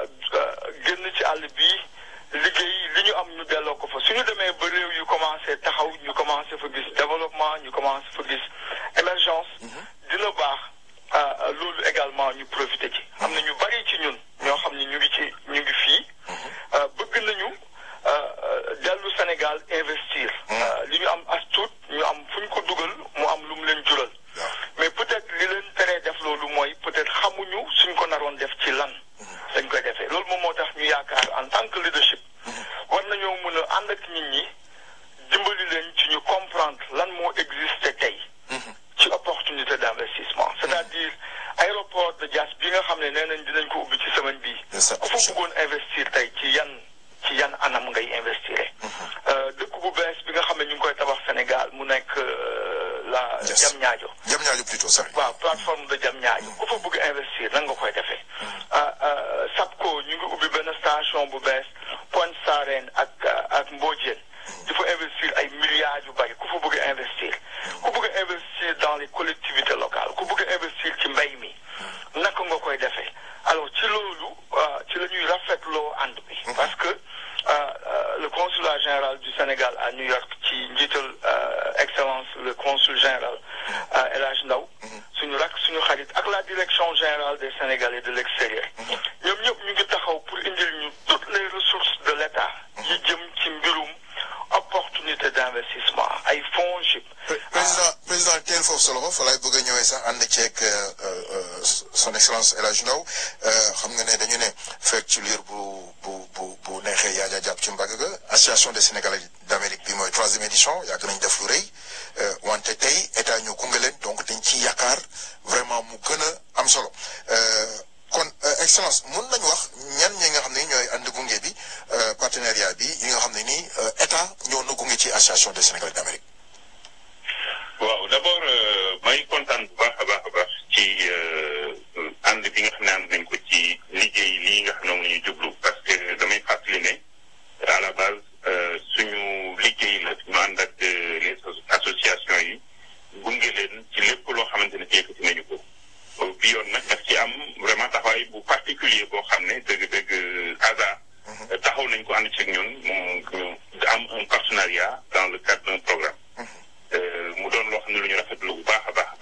Speaker 7: génn ci àll bi liggéey li ñu am ñu delloo ko fa suñu demee ba réew yu commencé taxaw ñu commencé fa gis développement ñu commencé fa gis émergence dina baax loolu également ñu profité ci am na ñu bari ci ñun ñoo xam ne ñu ngi ci ñu ngi fii bëgg nañu dellu Sénégal investir li ñu am as tuut ñu am fu ñu ko dugal mu am lu mu leen jural mais peut-être li leen teree def loolu mooy peut-être xamuñu suñ ko naroon def ci lan dañ koy defee loolu moom moo tax ñu yaakaar en tant que leadership war nañoo mën a ànd ak nit ñi dimbali leen ci ñu comprendre lan moo existé tey ci opportunité d'investissement c'est-à-dire aéroport de Diass bi nga xam ne nee nañ dinañ ko ubbi ci semaine bii ku fa bëggoon investir tey ci yan ci yan anam ngay investir dëkk bu bees bi nga xam ne ñu ngi koy tabax Sénégal mu nekk la Diamniadio
Speaker 6: Diamniadio plutôt ça
Speaker 7: waaw plateforme de Diamniadio ku fa bëgg investir nan nga koy defee SAPCO ñu ngi ubbi benn station bu bees Pointe Sarène ak ak Mbodiène di fa investir ay milliards yu bari ku fa bëgg investir ku bëgg investir dans les collectivités locales ku bëgg investir ci mbay mi naka nga koy defee alors ci loolu ci la ñuy rafetloo ànd bi parce que le consulat général du Sénégal à New York ci njiital excellence le consul général El Hadj Ndaw suñu rak suñu xarit ak la direction générale des Sénégalais de l'extérieur ñoom ñëpp ñu ngi taxaw pour indil ñu toutes les ressources de l'État yi jëm ci mbirum opportunité d'investissement ay fonds JIP
Speaker 6: président président teel foofu solo fa laay bëgg a ñëwee sax ànd ceeg son excellence El Hadj Ndaw xam nga ne dañu ne fekk ci liir bu bu bu bu neexee yaa ja jàpp ci mbagg ga association des Sénégalais d'Amérique bi mooy troisième édition yàgg nañ def lu rëy wante tey état ñu gunge leen donc dañ ci yaakaar vraiment mu gën a am solo kon excellence mun nañu wax ñan ñi nga xam ne ñooy ànd gunge bi partenariat bi yi nga xam ne nii état ñoo na gunge ci association des Sénégalais d'Amérique.
Speaker 8: waaw d'abord may kontaan bu baax a baax a baax ci ànd bi nga xam ne ànd nañ ko ci liggéey lii nga xam ne moom la ñuy jublu parce que damay fàttali ne à la base suñu liggéey la ñu ànd ak les associations yi gunge leen ci lépp loo xamante ne yëkkati nañu ko bi yoon nag daf ci am vraiment taxawaay bu particulier boo xam ne dëgg-dëgg ASA taxaw nañ ko ànd ci ñun mu ñu am un partenariat dans le cadre d'un programme mu doon loo xam ne lu ñu rafetlu bu baax a baax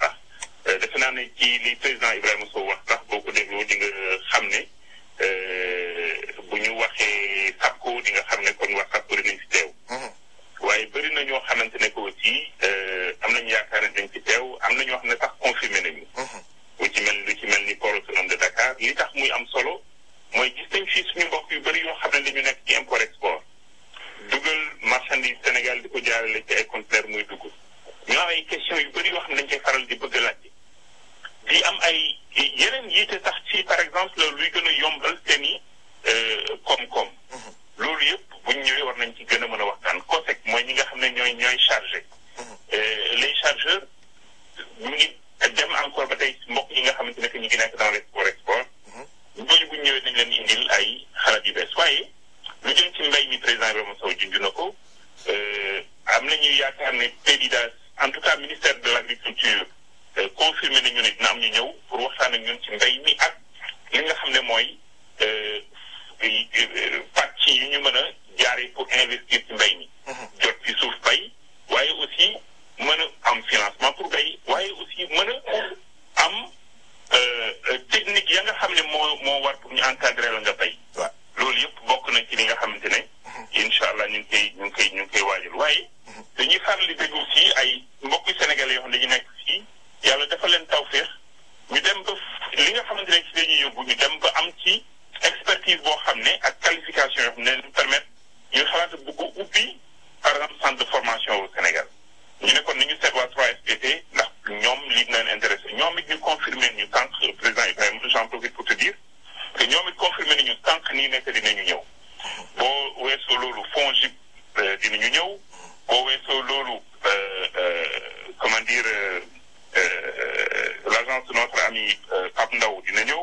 Speaker 8: naa ne ci li président Ibrahima Sow wax sax boo ko dégloo di nga xam ne bu ñu waxee SAPCO di nga xam ne kon wax SAPCO dinañ fi teew. waaye bëri na ñoo xamante ne que aussi am nañu yaakaar ne dañ fi teew am na ñoo xam ne sax confirmé nañu. lu ci mel lu ci mel ni port autonome de Dakar li tax muy am solo mooy gis nañ fii suñu mbokk yu bëri yoo xam ne dañu nekk ci import export dugal marchandise Sénégal di ko jaarale ci ay conteneur muy dugg ñu am ay questions yu bëri yoo xam ne dañ koy faral di bëgg a laajte di am ay yeneen yiite sax ci par exemple luy gën a yombal seen i koom-koom loolu yëpp bu ñu ñëwee war nañ ci gën a mën a waxtaan COSEC mooy ñi nga xam ne ñooy ñooy chargé les chargeurs ñu ngi dem encore ba tey mbokk yi nga xamante ne que ñu ngi nekk dans l'export export ñooñu bu ñu ñëwee dañ leen indil ay xalaat yu bees waaye lu jëm ci mbay mi président Ibrahima Sow junj na ko am nañu yaakaar ne PDIDAS en tout cas ministère de l'agriculture confirmé nañu ne dina am ñu ñëw pour waxtaan ak ñun ci mbay mi ak li nga xam ne mooy pàcc yi ñu mën a jaaree pour investir ci mbay mi. jot ci suuf bay waaye aussi mën a am financement pour bay waaye aussi mën a am technique ya nga xam ne moo moo war pour ñu encadrer la nga bay. loolu yëpp bokk na ci li nga xamante ne. incha allah ñu ngi koy ñu ngi koy ñu ngi koy waajal waaye. dañuy faral di déglu aussi ay mbokku sénégalais yoo xam ne dañu nekk fii yàlla dafa leen tawféex ñu dem ba li nga xamante ne ci dañuy yóbbu ñu dem ba am ci expertise boo xam ne ak qualification yoo xam ne leen permettre ñu xalaat bëgg ubbi par exemple centre de formation au Sénégal ñu ne kon nañu seet waa 3FPT ndax ñoom lii dina leen intéressé ñoom it ñu confirmé ñu sànq président Ibrahima j'en profite pour te dire que ñoom it confirmé nañu sànq nii nekk dinañu ñëw boo weesoo loolu FONGIP dinañu ñëw boo weesoo loolu comment dire l'agence de notre ami Pape Ndaw dina ñëw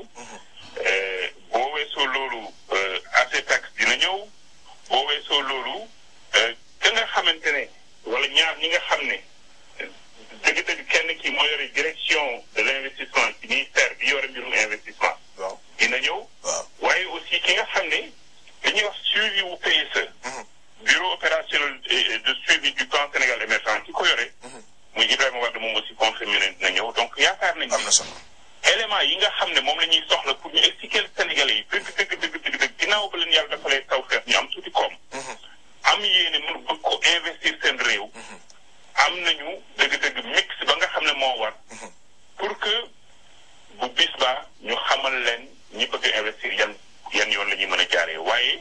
Speaker 8: boo weesoo loolu ACPEX dina ñëw boo weesoo loolu ka nga xamante ne wala ñaar ñi nga xam ne dëgg-dëgg kenn ki moo yore direction de l'investissement ci ministère bi yore mbirum investissement dina ñëw waaye aussi ki nga xam ne dañuy wax suivi wu PSE bureau opérationnel de suivi du plan Sénégal émergent ki ko yore muy Ibrahima Wade moom aussi confirmé ne dina ñëw donc yaakaar nañ élément yi nga xam ne moom la ñuy soxla pour ñu expliquer Sénégalais yi dëgg dëgg dëgg dëgg dëgg ginnaaw ba leen yàlla dafa lay taw feex ñu am tuuti koom am yéene mën bëgg ko investir seen réew am nañu dëgg-dëgg mix ba nga xam ne moo war pour que bu bis ba ñu xamal leen ñi bëgg investir yan yan yoon la ñuy mën a jaaree waaye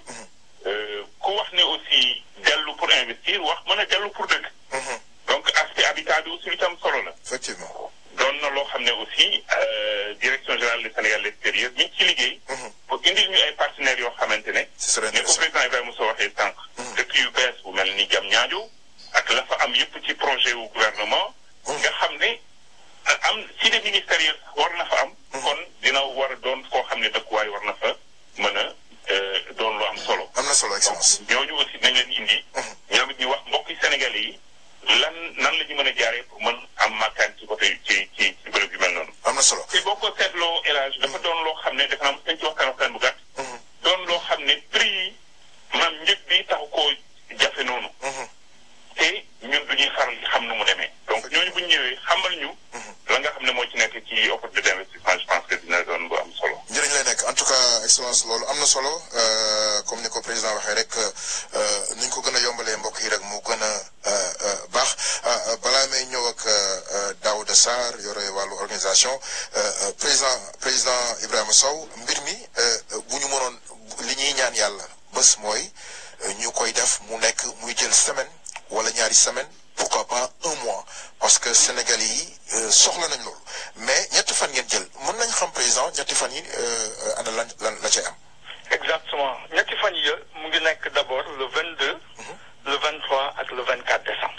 Speaker 8: ku wax ne aussi dellu pour investir wax mën a dellu pour dëkk donc aspect habitat bi aussi lu tam solo la
Speaker 6: effectivement
Speaker 8: doon na loo xam ne aussi direction générale du Sénégal l'extérieur mi ngi ci liggéey pour indil ñu ay partenaires yoo xamante ne ne ko président Ibrahima Sow waxee sànq dëkk yu bees bu mel ni jam ñaajo ak la fa am yëpp ci projet wu gouvernement nga xam ne am cité ministérielle war na fa am kon dina war a doon koo xam ne dëkkuwaay war na fa mën a doon lu am solo
Speaker 6: am na solo excellence
Speaker 8: ñooñu aussi nañ leen indi ñoom it ñu wax mbokki Sénégalais yi lan nan la ñu mën a jaaree pour mën am makkaan ci côté ci ci ci bërëb yu mel noonu
Speaker 6: am na solo
Speaker 8: te boo ko seetloo élage dafa doon loo xam ne dafa naa mos nañ ci waxtaan waxtaan bu gàtt doon loo xam ne prix yi maanaam njëg bi taxu koo jafe noonu te ñun du ñuy faral di xam nu mu demee donc ñooñu bu ñu ñëwee xamal ñu la nga xam ne moo ci nekk ci opportunité d'investissement je pense que dina doon bu am solo
Speaker 6: njëriñ lay nekk en tout cas excellence loolu am na solo comme ni ko président waxee rek ni ñu ko gën a yombalee mbokk yi rek mu gën a baax balaa may ñëw ak Daouda Sarr yore wàllu organisation président président Ibrahima Sow mbir mi bu ñu mënoon li ñuy ñaan yàlla bés mooy ñu koy def mu nekk muy jël semaine wala ñaari semaine pourquoi pas un mois parce que Sénégalais yi soxla nañ loolu mais ñetti fan ngeen jël mën nañ xam président ñetti fan yi ana lan lan la cay am.
Speaker 7: exactement ñetti fan yi mu ngi nekk d'abord le 22. le 23 ak le 24 décembre.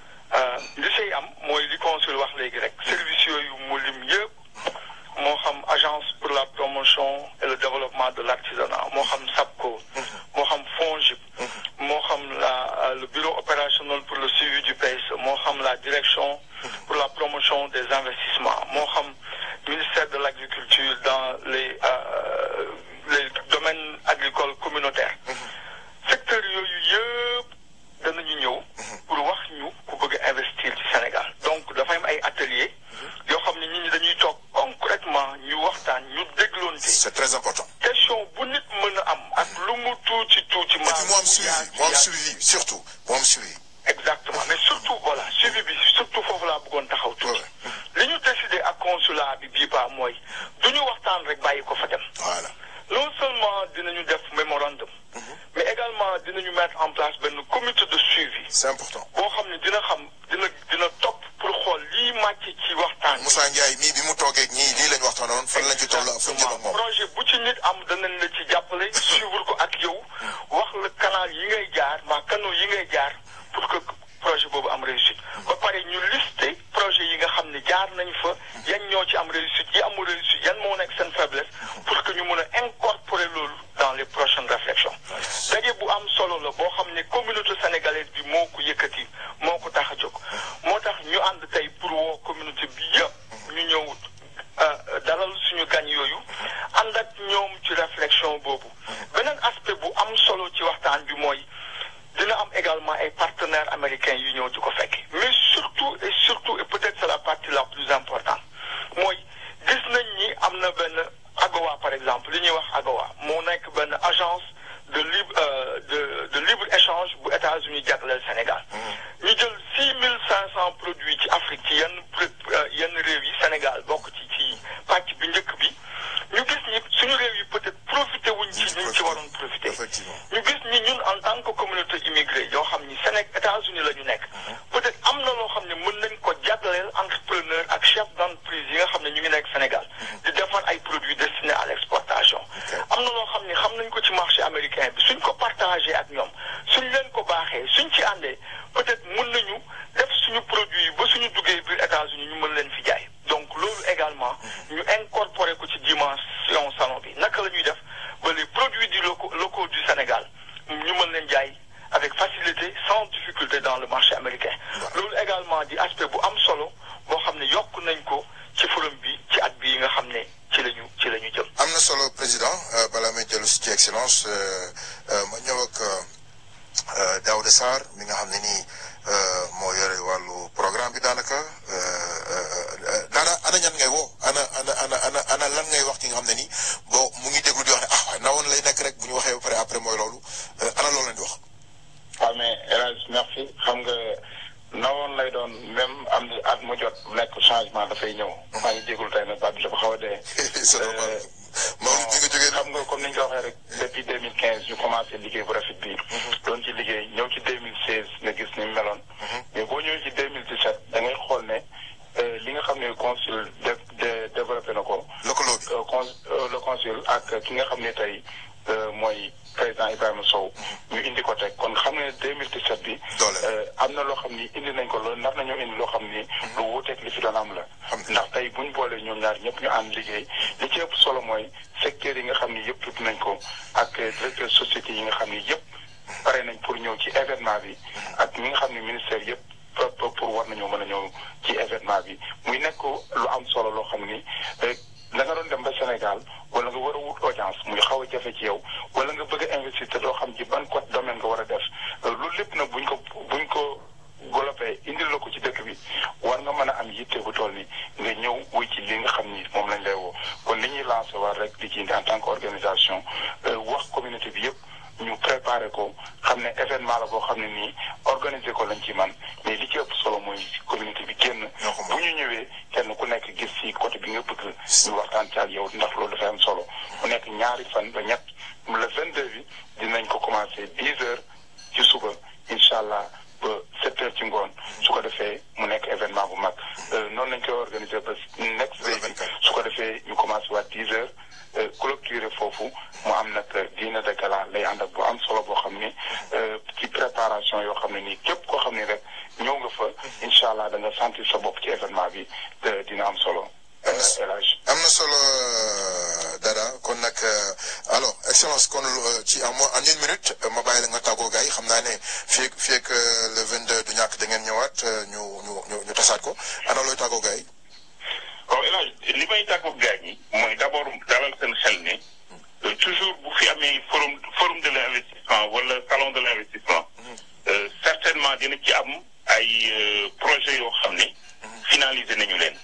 Speaker 7: li say am mooy li consul wax léegi rek services yooyu mu lim yëpp moo xam agence pour la promotion et le développement de l'artisanat moo xam SAPCO. moo xam FONGIP. moo xam la le bureau opérationnel pour le suivi du PSE moo xam la direction pour la promotion des investissements moo xam ministère de l'agriculture dans les les domaines agricoles communautaires secteur yooyu yëpp danañu ñëw pour wax ñu surtout voilà suivi bi surtout foofu laa bëggoon taxaw tuuti li ñu décidé ak consulat bi bii baa mooy du ñu waxtaan rek bàyyi ko fa dem
Speaker 6: voilà
Speaker 7: non seulement dinañu def mémorandum mais également dinañu mettre en place benn comité de suivi
Speaker 6: c'est important
Speaker 7: boo xam ne dina xam dina dina topp pour xool lii màcc ci waxtaan
Speaker 6: Moussa Ndiaye mii bi mu toogee ñii lii lañ waxtaanoon fan lañ ci toll ak fu ñu jëm ak moom
Speaker 7: projet bu ci nit am danañ la ci jàppale suivre ko ak yow wax la canal yi ngay jaar mbaa canaux yi ngay jaar pour que projet boobu am réussite ba pare ñu listé projet yi nga xam ne jaar nañ fa yan ñoo ci am réussite yi amul réussite yan moo nekk seen faiblesse pour que ñu mën a incorporer loolu dans les prochaines réflexions daje bu am solo la boo xam ne communauté sénégalaise bi moo ko yëkkati moo ko tax a jóg moo tax ñu ànd tey pour woo communauté bi yëpp ñu ñëw dalal suñu gan yooyu ànd ak ñoom ci réflexion boobu beneen aspect bu am solo ci waxtaan bi mooy dina am également ay partenaires américains yu ñëw di ko fekk mais surtout et surtout et peut-être c'est la partie la plus importante mooy gis nañ ni am na benn AGOA par exemple li ñuy wax AGOA moo nekk benn agence de libre de de libre échange bu États-Unis jagleel Sénégal ñu jël six mille cinq cent produits ci Afrique ci yenn yenn réew yi Sénégal bokk ci ci pàcc bi njëkk bi ñu gis ni suñu réew yi peut-être profité wuñ ci ñu ci waroon profité
Speaker 6: effectivement
Speaker 7: ñu gis ni ñun en tant que communauté immigrée yoo xam ni Sénégal États-Unis la ñu nekk peut-être am na loo xam ne mën nañ ko jagleel entrepreneur ak chef d'entreprise yi nga xam ne ñu ngi nekk Sénégal di defar ay produits destinés à l'exportation am na loo xam ne xam nañ ko ci marché américain bi suñ ko partagé ak ñoom suñ leen ko baaxee suñ ci àndee peut-être mën nañu def suñu produit yi ba suñu duggee biir États-Unis ñu mën leen fi jaay donc loolu également ñu incorporé ko ci dimension salon bi naka la ñuy def ba les produits du locaux locaux du Sénégal ñu mën leen jaay avec facilité sans difficulté dans le marché américain loolu également di aspect bu am solo boo xam ne yokk nañ ko ci forum bi ci at bi yi nga xam ne ci lañu ci la ñu jëm
Speaker 6: am na solo président balaa may dellu si ci excellence ma ñëw ak Daouda Sarr mi nga xam ne nii moo yore wàllu programme bi daanaka daana ana ñan ngay woo ana ana ana ana ana lan ngay wax ki nga xam ne nii bon mu ngi déglu di wax ne ah waaye nawoon lay nekk rek bu ñu waxee ba pare après mooy loolu ana loolu leen di wax.
Speaker 8: waaw mais El Hadj merci xam nga nawoon lay doon même am na at mu jot nekk changement dafay ñëw. maa ngi déglu tey nag baat bi dafa xaw a dee.
Speaker 6: c'est normal Maodo bi nga jógee
Speaker 8: xam nga comme ni ñu ko waxee rek depuis 2015 ñu commencé liggéey bu rafet bi doon ci liggéey ñëw ci 2016 nga gis ni mu meloon. mais boo ñëwee ci 2017 da ngay xool ne li nga xam ne consul de de développé na ko.
Speaker 6: lëkkaloo bi
Speaker 8: con le consul ak ki nga xam ne tey mooy président Ibrahima Sow. ñu indi ko teg kon xam ne 2017 bi.
Speaker 6: doole
Speaker 8: am na loo xam ni indi nañ ko loolu nar nañoo indi loo xam ni. lu wuuteeg li fi doon am la. ndax tey buñ boolee ñoom ñaar ñëpp ñu ànd liggéey li ci ëpp solo mooy secteurs yi nga xam ni yëpp tudd nañ ko ak directeur société yi nga xam ni yëpp pare nañ pour ñëw ci événement bi ak ñi nga xam ni ministère yëpp pour war nañoo mën a ñëw ci événement bi muy nekk lu am solo loo xam ni da nga doon dem ba Sénégal wala nga war a wut audience muy xaw a jafe ci yow wala nga bëgg a investir te doo xam ci ban côté domaine nga war a def loolu lépp nag buñ ko buñ ko golopee indil la ko ci dëkk bi war nga mën a am yitte bu toll ni nga ñëw wuy ci li nga xam ni moom lañ lay woo kon li ñuy lancé war rek di ci indi en tant que organisation wax communauté bi yëpp ñu préparé ko xam ne événement la boo xam ne nii organiser ko lañ ci man mais li ci ëpp solo mooy communauté bi génn bu ñu ñëwee kenn ku nekk gis ci côté bi nga bëgg ñu waxtaan ci ak yow ndax loolu dafay am solo mu nekk ñaari fan ba ñett le 22 bi dinañ ko commencé 10 heures ci suba incha allah ba 7 heures ci ngoon su ko defee mu nekk événement bu mag noonu lañ koy organiser ba next day bi su ko defee ñu commencé waat 10 heures clôturer foofu mu am nag dîner de gala lay ànd ak bu am solo boo xam ni ci préparation yoo xam ne nii képp koo xam ni rek ñëw nga fa incha allah da nga sentir sa bopp ci événement bi dina am solo.
Speaker 6: am na solo dara kon nag alors excellence kon ci en en une minute ma bàyyi la nga tàggoo gars yi xam naa ne fii fii ak le 22 du ñàkk da ngeen ñëwaat ñu ñu ñu ñu tasaat ko ana looy tàggoo gars yi.
Speaker 8: waaw El Hadj li may tàggoo gars yi mooy d' abord dalal seen xel ne toujours bu fi amee forum forum de l' investissement wala salon de l' investissement certainement dina ci am ay projets yoo xam ne finalisé nañu leen.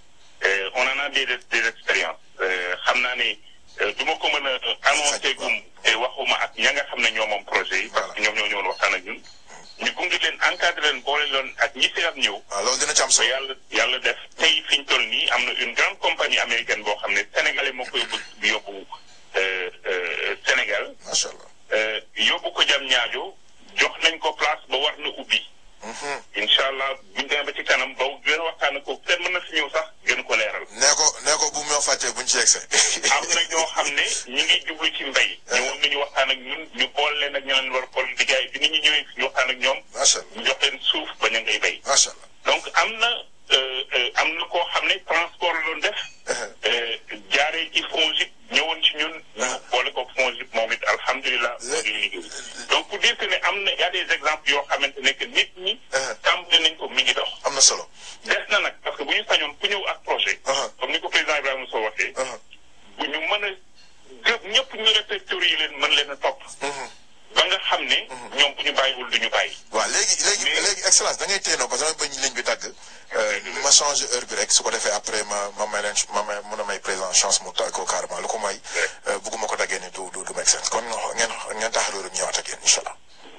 Speaker 8: on en a des des expériences xam naa ne du ma ko mën a annoncé gum te waxuma ak ña nga xam ne ñoo moom projet yi parce que ñoom ñoo ñëwoon waxtaan ak ñun ñu gunge gunge leen encadré leen boole leen ak ñi seer ñëw.
Speaker 6: waaw loolu dina ci am
Speaker 8: ba
Speaker 6: solo.
Speaker 8: yàlla yàlla def tey fi ñu toll nii am na une grande compagnie américaine boo xam ne sénégalais moo ko yóbbu yóbbu euh, euh, Sénégal
Speaker 6: macha allah.
Speaker 8: euh, yóbbu ko jam ñaajo jox nañ ko place ba war na ubbi.
Speaker 6: Mhm.
Speaker 8: incha allah buñ demee ba ci kanam ba gën a waxtaan ko kenn mën na fi ñëw sax gën ko leeral.
Speaker 6: nee ko nee ko bu mu ñoo fàttee buñ ci yegsee.
Speaker 8: am na ñoo xam ne ñi ngi jublu ci mbay. ñëwoon nañu waxtaan ak ñun ñu boole leen ak ñu leen war a boole liggéey bi nit ñi ñëwee fi ñu waxtaan ak ñoom.
Speaker 6: macha allah
Speaker 8: ñu jox leen suuf ba ña ngay bay.
Speaker 6: macha allah.
Speaker 8: donc am na euh, euh, am na koo xam ne transport la doon def. euh, jaaree ci FONGIP ñëwoon ci ñun. ñu boole ko FONGIP moom it alhamdulilah. moo ngi liggéey donc pour dire que ne am na y a des exemples yoo xamante ne que nit ñi. tàmbali nañ ko mi ngi dox.
Speaker 6: am na solo.
Speaker 8: des na nag parce que bu ñu sañoon ku ñëw ak projet. comme ni ko président Ibrahima Sow waxee. bu ñu mën a gë ñëpp ñu répertorier yi leen mën leen a topp. ba nga xam ne. ñoom bu ñu bàyyiwul du ñu bàyyi.
Speaker 6: waaw léegi léegi léegi excellence da ngay téenoo parce que damay bañ ligne bi tàgg ma changé heure bi rek su ko defee après ma ma may leen ma may mun a may président chance mu tàggoo carrément lu ko mooy bugguma ko daggee ni du du du make sense kon ngeen ngeen taxaloo rek ñëwaat ak yéen incha allah.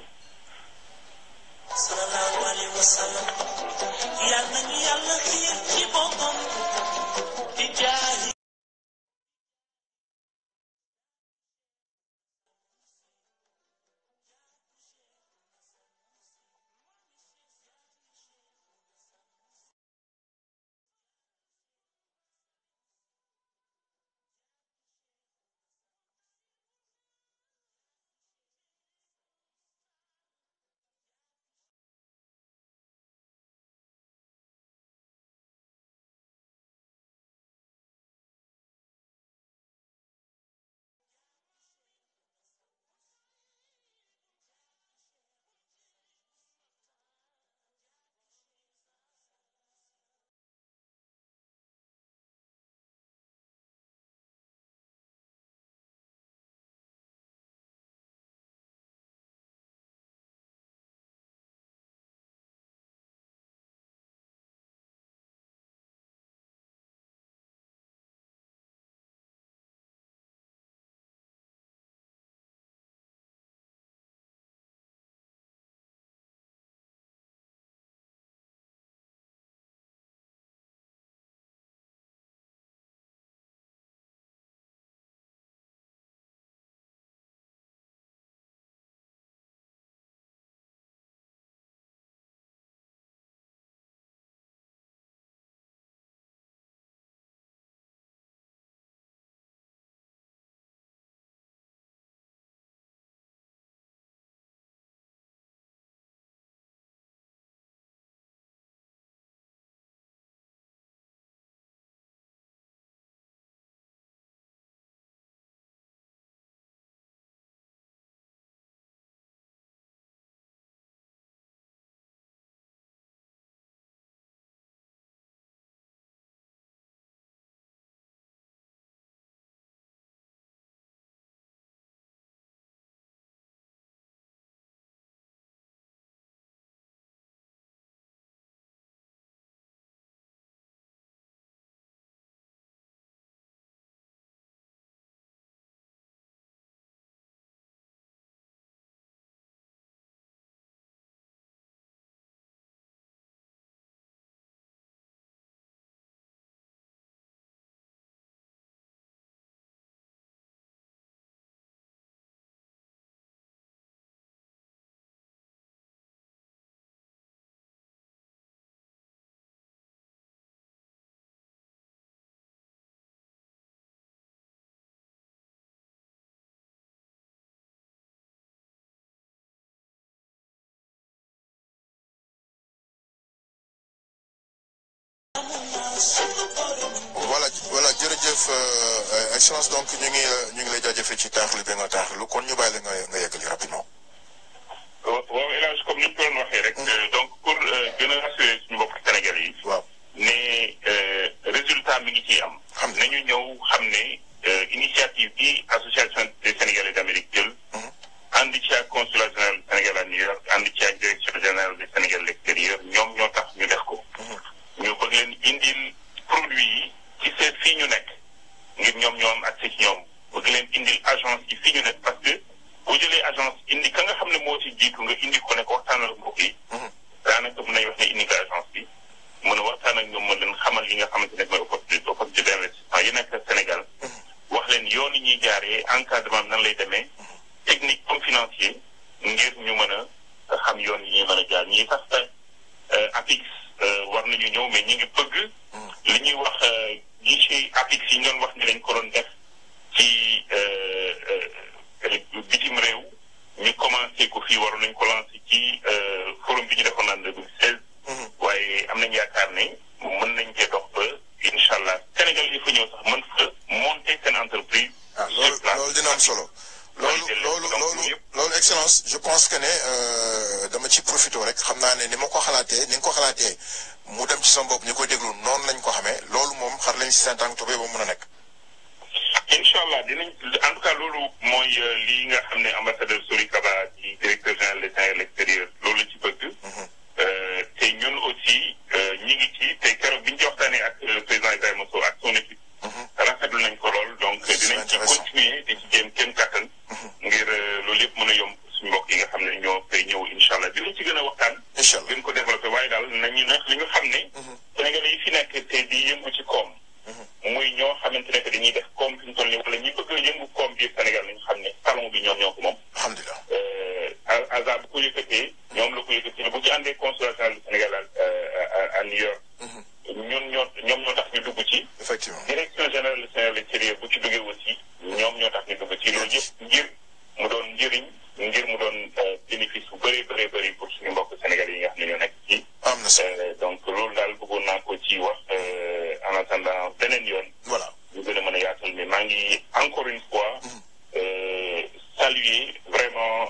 Speaker 5: sallallahu alayhi wa sallam yal nañu yàlla xiir ci boppam di jaahi
Speaker 6: voilà voilà jërëjëf euh, excellence donc ñu ngi ñu ngi lay jaajëfee ci taaxlu bi nga taaxlu kon ñu bàyyi la nga nga yeggali rapidement.
Speaker 8: waaw El Hadj comme ni ñu ko doon waxee rek. donc pour gën a rassurer suñu mbokk Sénégal yi.
Speaker 6: waaw
Speaker 8: ne résultat mi ngi ciy am. xam nañu ñëw xam ne initiative bi association des Sénégalais d'Amérique jël. ànd ci ak consulat général du Sénégal à New York ànd ci ak direction générale du Sénégal à l'extérieur ñoom ñoo tax ñu def ko. ñu bëgg leen indil produit yi ci seen fii ñu nekk ngir ñoom ñoo am accès ci ñoom bëgg leen indil agence yi fii ñu nekk parce que boo jëlee agence indi ka nga xam ne moo ci jiitu nga indi ko ne ko waxtaanal mbokk yi ñu ñëw mais ñu ngi bëgg li ñuy wax yi ci apix yi ñu doon wax ni lañ ko doon def ci bitim réew ñu commencé ko fii waroon nañ ko lancé ci forum bi ñu defoon en 2016 waaye am nañ yaakaar ne mën nañ cee dox ba incha allah Sénégal yi fa ñëw sax mën fa monter seen entreprise
Speaker 6: ah loolu loolu dina am solo loolu loolu loolu loolu excellence je pense que ne dama ci profité rek xam naa ne ni ma ko xalaatee ni nga ko xalaatee mu dem ci sama bopp ñu koy déglu noonu lañ ko xamee loolu moom xar lañ si seen tànk tubéy ba mun a nekk.
Speaker 8: incha allah dinañ en tout cas loolu mooy lii nga xam ne ambassadeur Sori Kaba ci directeur général des Sénégal extérieur loolu la ci bëgg. te ñun aussi ñi ngi ci te keroog bi ñu ci waxtaanee ak président Ibrahima Sow ak son équipe. rafetlu nañ ko lool donc dinañ ci continuer di ci jéem kenn kattan. ngir loolu yëpp mën a yomb suñu mbokk yi nga xam ne ñoo fay ñëw incha allah dinañ ci gën a waxtaan.
Speaker 6: incha allah
Speaker 8: gën ko développé waaye daal nañu nag li nga xam ne. Sénégalais yi fi nekk te di yëngu ci koom. muy ñoo xamante ne que dañuy def koom fi ñu toll nii wala ñi bëgg a yëngu koom biir Sénégal nañu xam ne salon bi ñoom ñoo ko moom.
Speaker 6: alhamdulilah.
Speaker 8: hasard bu ko yëkkatee ñoom la ko yëkkatee bu ci àndee consulat général du Sénégal à à New York. ñun ñoo ñoom ñoo tax ñu dugg ci.
Speaker 6: effectivement
Speaker 8: direction générale du Sénégal extérieur bu ci duggee aussi ñoom ñoo tax ñu dugg ci loolu yëpp ngir mu doon njëriñ ngir mu doon bénéfice bu bëree bëree bëri pour suñu mbokk Sénégal yi nga xam ne ñoo nekk ci.
Speaker 6: am na solo
Speaker 8: donc loolu daal bëggoon naa ko ci wax en attendant beneen yoon.
Speaker 6: voilà
Speaker 8: ñu gën a mën a yaatal mais maa ngi encore une fois. saluer vraiment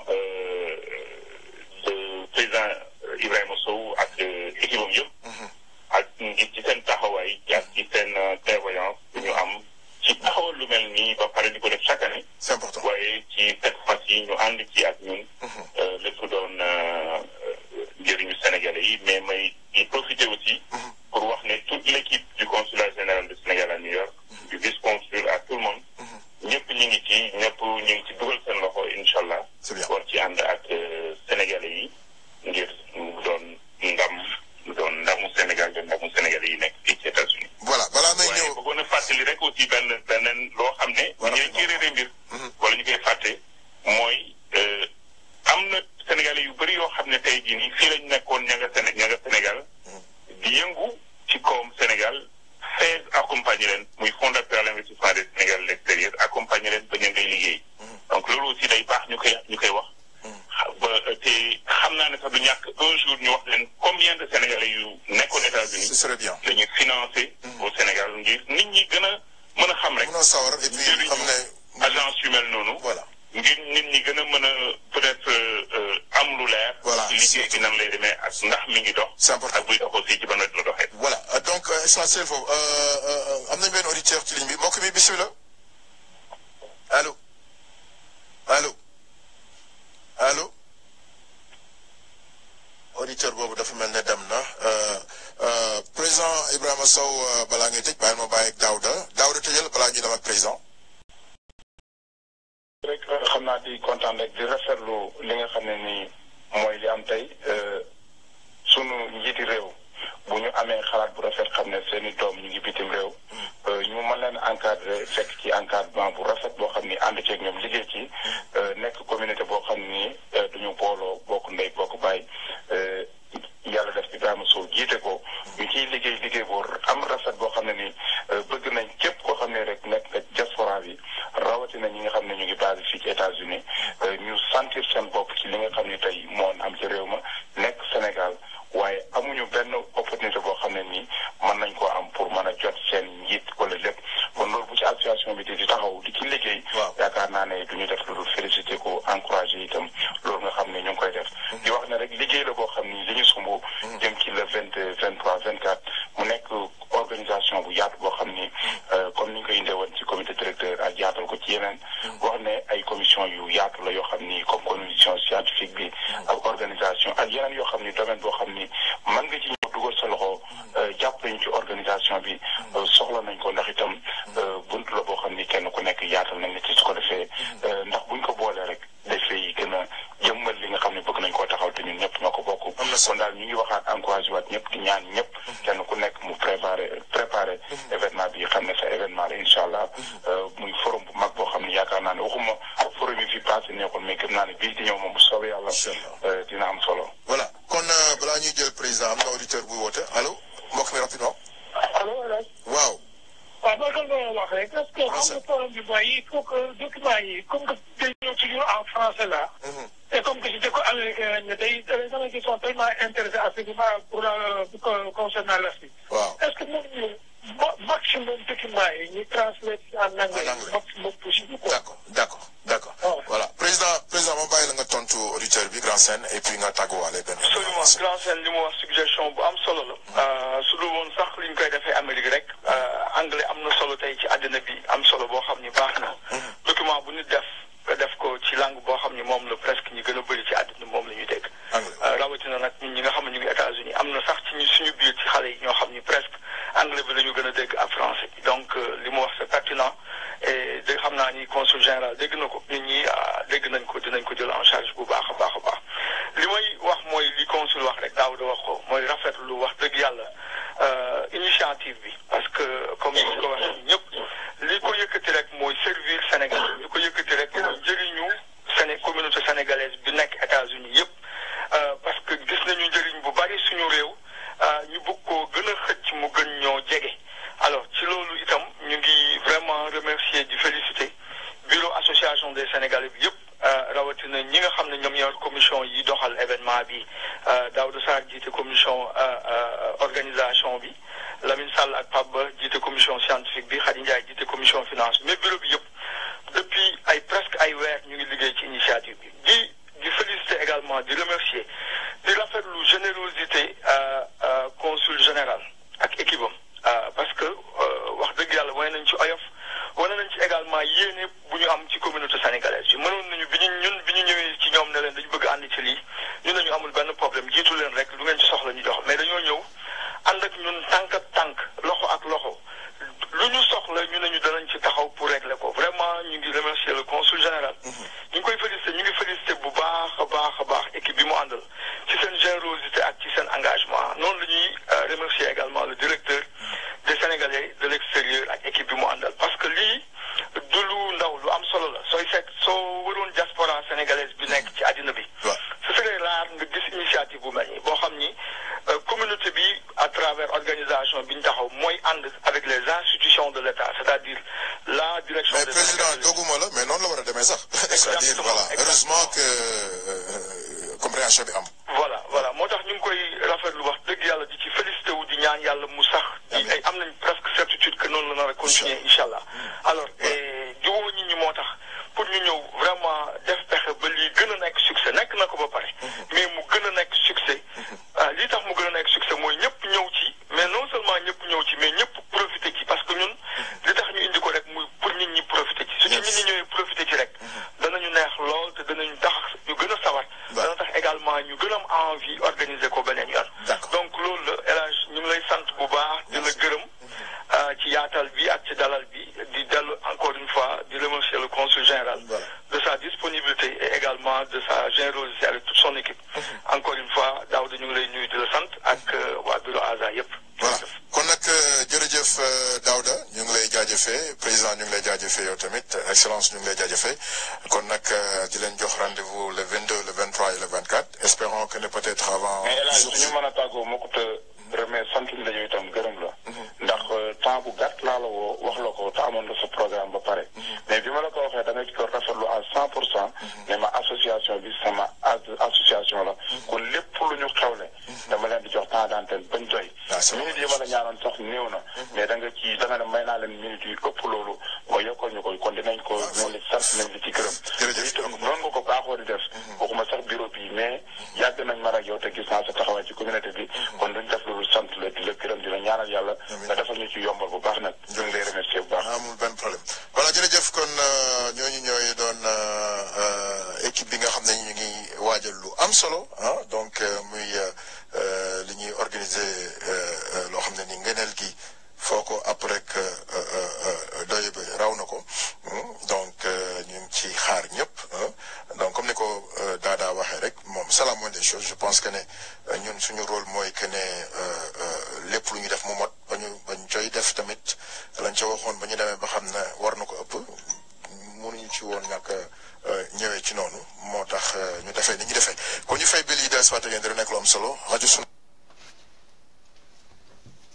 Speaker 8: le président Ibrahima Sow ak équipe am yëpp. ak ngir ci seen taxawaay ak ci seen prévoyance ñu am ci taxawal lu mel nii ba pare di ko def chaque année.
Speaker 6: c'est important
Speaker 8: waaye ci cette fois-ci ñu ànd ci ak ñun. lépp doon njëriñu Sénégalais yi mais may di profiter aussi. pour wax ne toute l'équipe du consulat général du Sénégal à New York. du vice-consul à tout le monde. ñëpp ñu ngi ci ñëpp ñu ngi ci dugal seen loxo incha allah.
Speaker 6: c'est bien
Speaker 8: war ci ànd ak Sénégalais yi ngir mu doon ndam mu doon ndamu Sénégal doon ndamu Sénégalais yi nekk fii ci États-Unis
Speaker 6: voilà balaa may
Speaker 8: waaye
Speaker 6: ñëw
Speaker 8: bëggoon a fàttali rek aussi benn beneen loo xam ne.
Speaker 6: Voilà.
Speaker 8: ñu ngi réeré mbir. wala ñu koy fàtte mooy am na Sénégalais yu bëri yoo xam ne tey jii nii fii lañ nekkoon ña nga Séné ña nga Sénégal di yëngu ci kawam Sénégal FAISE accompagner leen muy Fonds d'appui à l'investissement des Sénégalais de l'extérieur accompagner leen ba ñu ngay liggéey. donc loolu aussi day baax ñu koy ñu koy wax. ba te xam naa ne sax du ñàkk un jour ñu wax leen combien de Sénégalais yu nekkoon États-Unis
Speaker 6: ce serait bien
Speaker 8: dañuy financé au Sénégal ngir nit ñi gën a mën a xam rek
Speaker 6: mun a sawar et puis
Speaker 8: njëriñu
Speaker 6: xam ne
Speaker 8: agence yu mel noonu
Speaker 6: voilà
Speaker 8: ngir nit ñi gën a mën a peut-être euh, am lu leer
Speaker 6: Voilà,
Speaker 8: ci liggéey bi nan lay demee ak ndax mi ngi dox
Speaker 6: c'est important
Speaker 8: ak buy dox aussi ci ban wet la doxee
Speaker 6: voilà euh, donc euh, essentiel foofu euh, euh, am nañ benn auditeur ci ligne bi mbokk mi bisimilah allo allo allo auditeur boobu dafa mel ne dem na euh, euh, président Ibrahima Sow euh, balaa ngay tëj bàyyil ma bàyyi ak Daouda Daouda tëjal balaa ñu dem ak président.
Speaker 9: rek xam naa di kontaan rek di rafetlu li nga xam ne nii mooy li am tey sunu njiiti réew bu ñu amee xalaat bu rafet xam ne seen i doom ñu ngi bitim réew ñu mën leen encadré fekk ci encadrement bu rafet boo xam ni ànd ceeg ñoom liggéey ci nekk communauté boo xam ni duñu booloo bokk ndey bokk baay yàlla def Ibrahima Sow jiite ko ñu ciy liggéey liggéey boo am rafet boo xam ne ni bëgg nañ képp koo xam ne rek nekk nga diaspora bi rawatina ñi nga xam ne ñu ngi basé fii ci États-Unis ñu sentir seen bopp ci li nga xam ne tey moo am ci réew ma nekk Sénégal waaye amuñu benn opportunité boo xam ne nii mën nañ koo am pour mën a jot seen njiit wala lépp kon loolu bu ci association bi di di taxaw di ci liggéey
Speaker 6: Waaw.
Speaker 9: yaakaar naa ne du ñu def lu dul félicité ko encouragé itam loolu nga xam ne ñu ngi koy def di wax ne rek liggéey la boo xam ni li ñu sumb jëm ci le vingt deux vingt trois vingt quatre mu nekk organisation bu yaatu boo xam ni euh, comme ni ñu koy indee woon ci comité directeur ak yaatal ko ci yeneen wax ne ay commission yu yaatu la yoo xam ni comme commission scientifique bi ak organisation ak yeneen yoo xam ni domaine boo xam ni mën nga ci ñëw dugal sa loxo euh, jàpp nañ ci organisation bi euh, soxla nañ ko ndax itam euh, bunt la boo xam ni kenn ku nekk yaatal nañ la ci su ko defee euh, ndax buñ ko boolee rek dafay gën a jëmmal li nga xam ne bëgg nañ koo taxaw te ñun ñëpp ñoo ko bokk
Speaker 6: Am na
Speaker 9: kon daal ñu ngi waxaat encouragé waat ñëpp di ñaan ñëpp kenn ku nekk mu préparé préparé événement bi xam ne sa événement la incha allah euh, muy forum bu mag boo xam ne yaakaar naa ne waxuma forum yi fi passé neexul mais gëm naa ne bii di ñëw moom bu soobee yàlla
Speaker 6: Incha allah.
Speaker 9: euh, dina am solo
Speaker 6: voilà kon euh, balaa ñuy jël président am na auditeur buy woote allo mbokk mi rapidement.
Speaker 10: allo El
Speaker 6: waaw.
Speaker 10: waaw mooy comme nga wax rek est-ce que xam nga problème bi mooy il faut que document yi comme que day ñëw toujours en français là. et comme que si dëkk américain lañ ne tey les gens qui sont tellement intéressés à ce qui va pour la concernant l'Afrique.
Speaker 6: waaw
Speaker 10: est-ce que mën ñu maximum document yi ñu transmettre en anglais. maximum possible quoi.
Speaker 6: d'accord d'accord d'accord. voilà président président ma bàyyi la nga tontu auditeur bi grand scène et puis nga tàgguwaale benn.
Speaker 7: absolument grand scène li mu wax suggestion bu am solo la. su dul woon sax li ñu koy defee Amérique rek. anglais am na solo tey ci àddina bi am solo boo xam ni baax na. document bu nit def nga def ko ci langue boo xam ni moom la presque ñi gën a bëri ci àddina moom la ñuy dégg. rawatina nag ñun ñi nga xam ne ñu ngi États-Unis am na sax ci ñu suñu biir ci xale yi ñoo xam ni presque anglais bi la ñu gën a dégg ak français donc li mu wax c'est pertinent et dégg xam naa ni consul général dégg na ko nit ñi dégg nañ ko dinañ ko jël en charge bu baax a baax a baax li may wax mooy li consul wax rek daaw da wax ko mooy rafetlu wax dëgg yàlla initiative bi parce que comme ni ko waxee ñëpp li ko yëkkati rek mooy servir Sénégal li ko yëkkati rek mooy njëriñu Séné communauté sénégalaise bi nekk États-Unis yëpp parce que gis nañu njëriñ bu bari suñu réew ñu bëgg koo gën a xëcc mu gën ñoo jege alors ci loolu itam ñu ngi vraiment remercier di féliciter bureau association des Sénégalais bi yëpp rawatina ñi nga xam ne ñoom ñoo commission yi doxal événement bi Daouda Sarr jiite commission organisation bi Lamine Sall ak Pape Ba jiite commission scientifique bi Khady Ndiaye jiite commission finance mais bureau bi yëpp depuis ay presque ay weer ñu ngi liggéey ci initiative bi di di féliciter également di remercier di rafetlu générosité consul général ak équipe am parce que wax dëgg yàlla wane nañ ci oyof wane nañ ci également yéene bu ñu am ci communauté sénégalaise bi mënoon nañu bi ñu ñun bi ñu ñëwee ci ñoom ne leen dañu bëgg ànd ci lii ñu ne ñu amul benn problème jiitu leen rek lu ngeen ci soxla ñu jox mais dañoo ñëw ànd ak ñun tànk ak tànk loxo ak loxo lu ñu soxla ñu ne ñu danañ ci taxaw pour régler ko vraiment ñu ngi remercier le consul général. ñu ngi koy féliciter ñu ngi féliciter bu baax a baax a baax équipe bi mu àndal ci seen générosité ak ci seen engagement noonu la ñuy remercier également le directeur des Sénégalais de l'extérieur ak équipe bi mu àndal parce que lii du lu ndaw lu am solo la sooy seet soo waroon diaspora sénégalaise bi nekk ci àddina bi. ce serait rare nga gis initiative bu mel nii boo xam ni communauté bi à travers organisation bi ñu taxaw mooy ànd avec les institutions de l'État c'est-à-dire la direction.
Speaker 6: mais président doguma la mais noonu la war a demee sax. c'est-à-dire voilà heureusement que compréhension bi am.
Speaker 7: voilà voilà moo tax ñu ngi koy rafetlu wax dëgg yàlla di ci félicité wu di ñaan yàlla mu sax. di ay am nañ presque certitude que noonu la nar a continuer incha allah. alors jiwoo nit ñi moo tax pour ñu ñëw vraiment def pexe ba lii gën a nekk succès nekk na ko ba pare. mais mu gën a nekk succès. lii tax mu gën a nekk succès mooy ñëpp ñëw ci mais non seulement ñëpp ñëw ci mais ñëpp profité ci parce que ñun li tax ñu indi ko rek muy pour nit ñi profité ci. su ci nit ñi ñëwee profité ci rek. danañu neex lool te danañu tax ñu gën a sawar. dana tax également ñu gën a am envie organiser ko beneen yoon. donc loolu la El Hadj ñu ngi lay sant bu baax di la gërëm ci yaatal bi ak ci dalal bi di dellu encore une fois di remercier le consul général de sa disponibilité et également de sa générosité avec toute son équipe. encore une fois Daouda ñu ngi lay nuyu di la sant ak waa bureau ASA yëpp.
Speaker 6: voilà kon nag jërëjëf Daouda ñu ngi lay jaajëfee président ñu ngi lay jaajëfee yow tamit excellence ñu ngi lay jaajëfee kon nag di leen jox rendez-vous le 22 le 23 et le 24 espérons que ne peut-être avant.
Speaker 9: mais El Hadj suñu mën a tàggoo moo ko te remet sant la yow itam gërëm la. ndax temps bu gàtt laa la woo wax la ko te amoon nga sa programme ba pare. mais bi ma la ko waxee da nga ko rafetlu à 100 pour cent. ne ma association bi sama association la. kon lépp lu ñu xewle. dama leen di jox temps d'antenne bañ doy. minutes yi ma la ñaanoon sax néew na. mais da nga ci da nga ne may naa leen minutes yi ëpp loolu nga yokkal ñu ko kon dinañ ko dinañ la sant nañ li ci gërëm.
Speaker 6: jërëjëf
Speaker 9: itam noonu nga ko baaxoo di def. waxuma sax bureau bi mais yàgg nañ ma ak yow te gis naa sa taxawaay ci communauté bi. kon duñ def loolu sant la di la gërëm di la ñaanal yàlla. nga defal ñu ci yombal bu baax nag. ñu ngi lay remercier bu baax.
Speaker 6: amul benn problème voilà jërëjëf kon ñooñu ñooy doon équipe bi nga xam ne ñu ngi waajal lu am solo ah donc muy li ñuy organiser loo xam ne ni ngëneel gi foo ko ab rek doy bi raw na ko donc ñu ngi ci xaar ñëpp donc comme ni ko Dada waxee rek moom c'est la moindre des choses je pense que ne ñun suñu rôle mooy que ne lépp lu ñu def mu mot ba ñu ba ñu coy def tamit lañ ca waxoon ba ñu demee ba xam ne war na ko ëpp mënuñu ci woon ñàkk ñëwee ci noonu moo tax ñu defee ni ñu defee kon ñu fay bil yi des waate ngeen di nekk lu am solo rajo sunu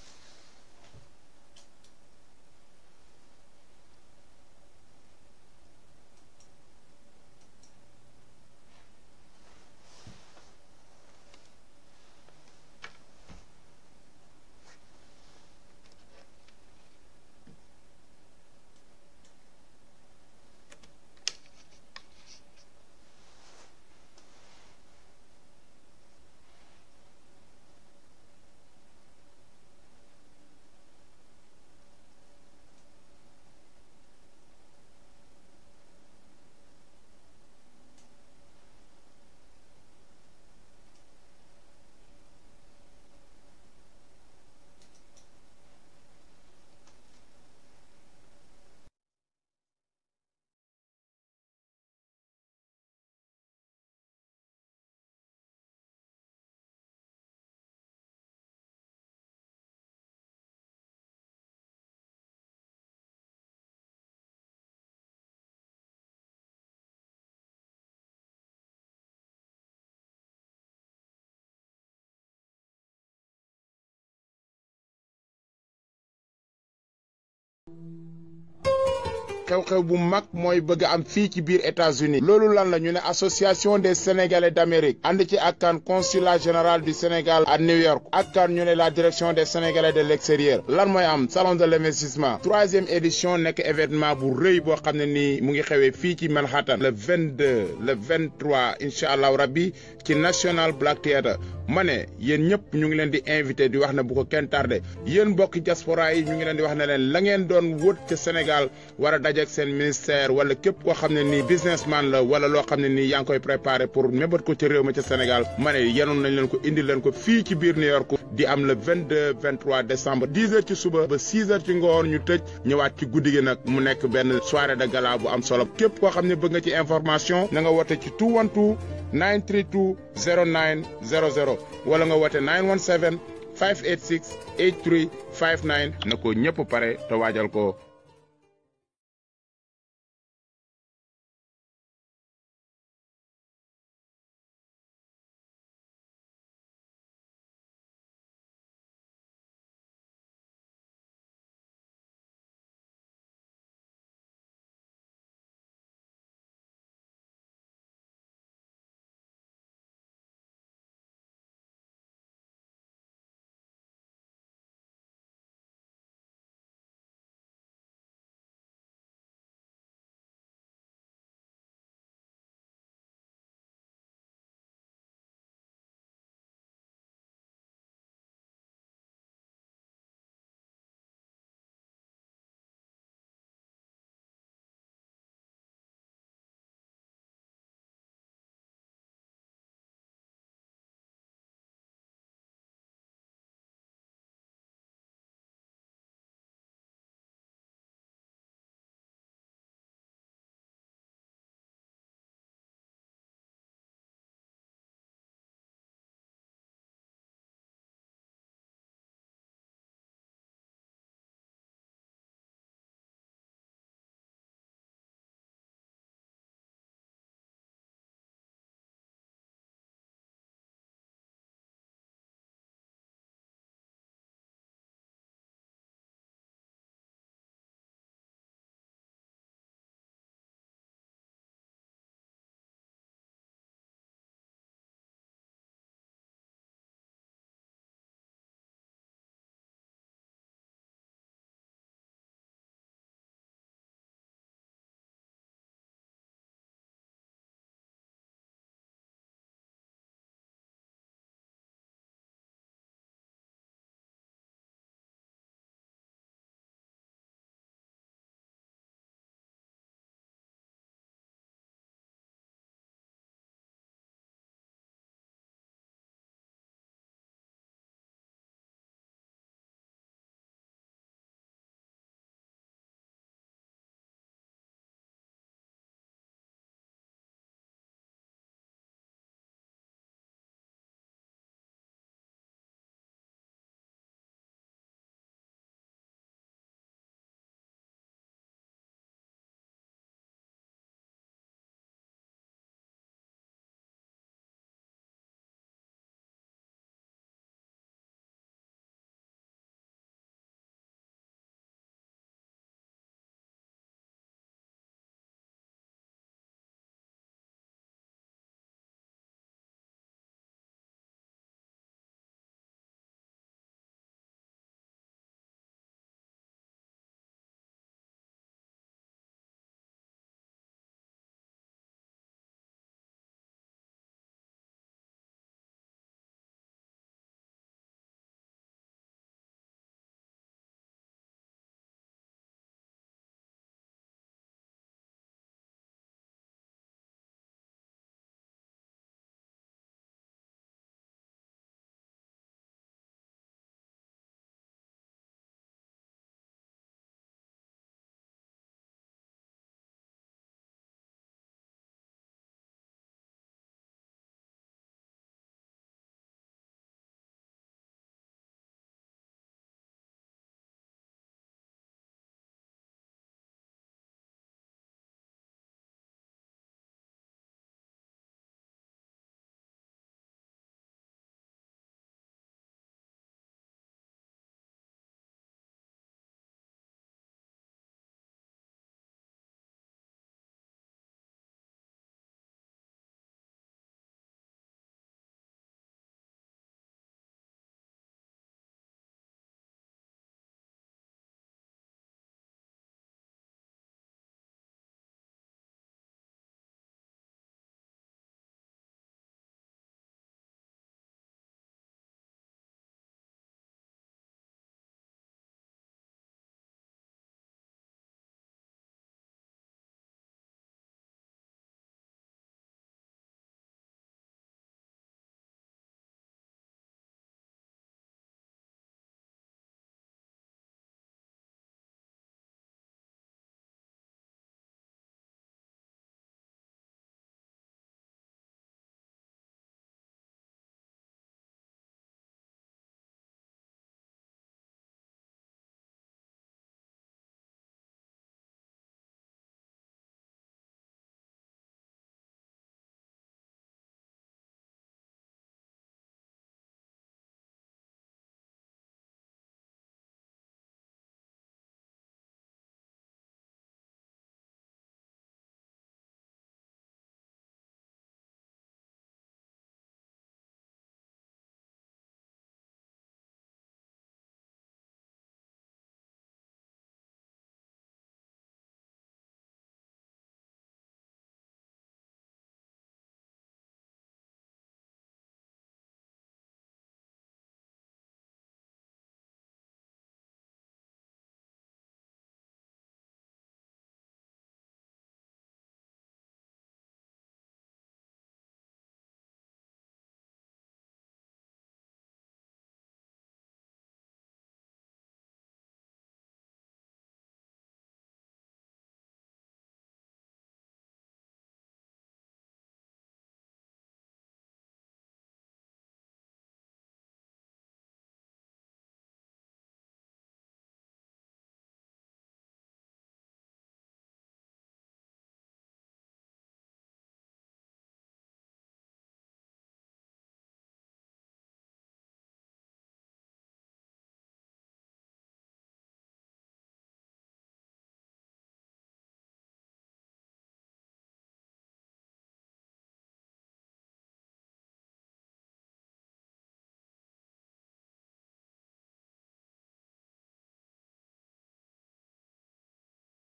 Speaker 11: xew-xew bu mag mooy bëgg am fii ci biir États-Unis loolu lan la ñu ne association des sénégalais d'Amérique ànd ci ak kan consulat général du Sénégal à New York ak kan ñu ne la direction des sénégalais de l'extérieur lan mooy am salon de l'investissement troisième édition nekk événement bu rëy boo xam ne nii mu ngi xewee fii ci Manhattan le 22 le 23 incha allahu rabbi ci National Black Theatre ma ne yéen ñëpp ñu ngi leen di invité di wax ne bu ko kenn tardé yéen mbokki diaspora yi ñu ngi leen di wax ne leen la ngeen doon wët ca Sénégal war a dajeek seen ministère wala képp koo xam ne nii businessman la wala loo xam ne nii yaa ngi koy préparé pour mébat ko ci réew ma ca Sénégal ma ne yenoon nañ leen ko indi leen ko fii ci biir New York di am le 22 23 décembre 10 heures ci suba ba 6 heures ci ngoon ñu tëj ñëwaat ci guddi gi nag mu nekk benn soirée de gala bu am solo képp koo xam ne bëgg nga ci information na nga woote ci 212 932 09 00 wala nga woote 917 586 8359 na ko ñëpp pare te waajal ko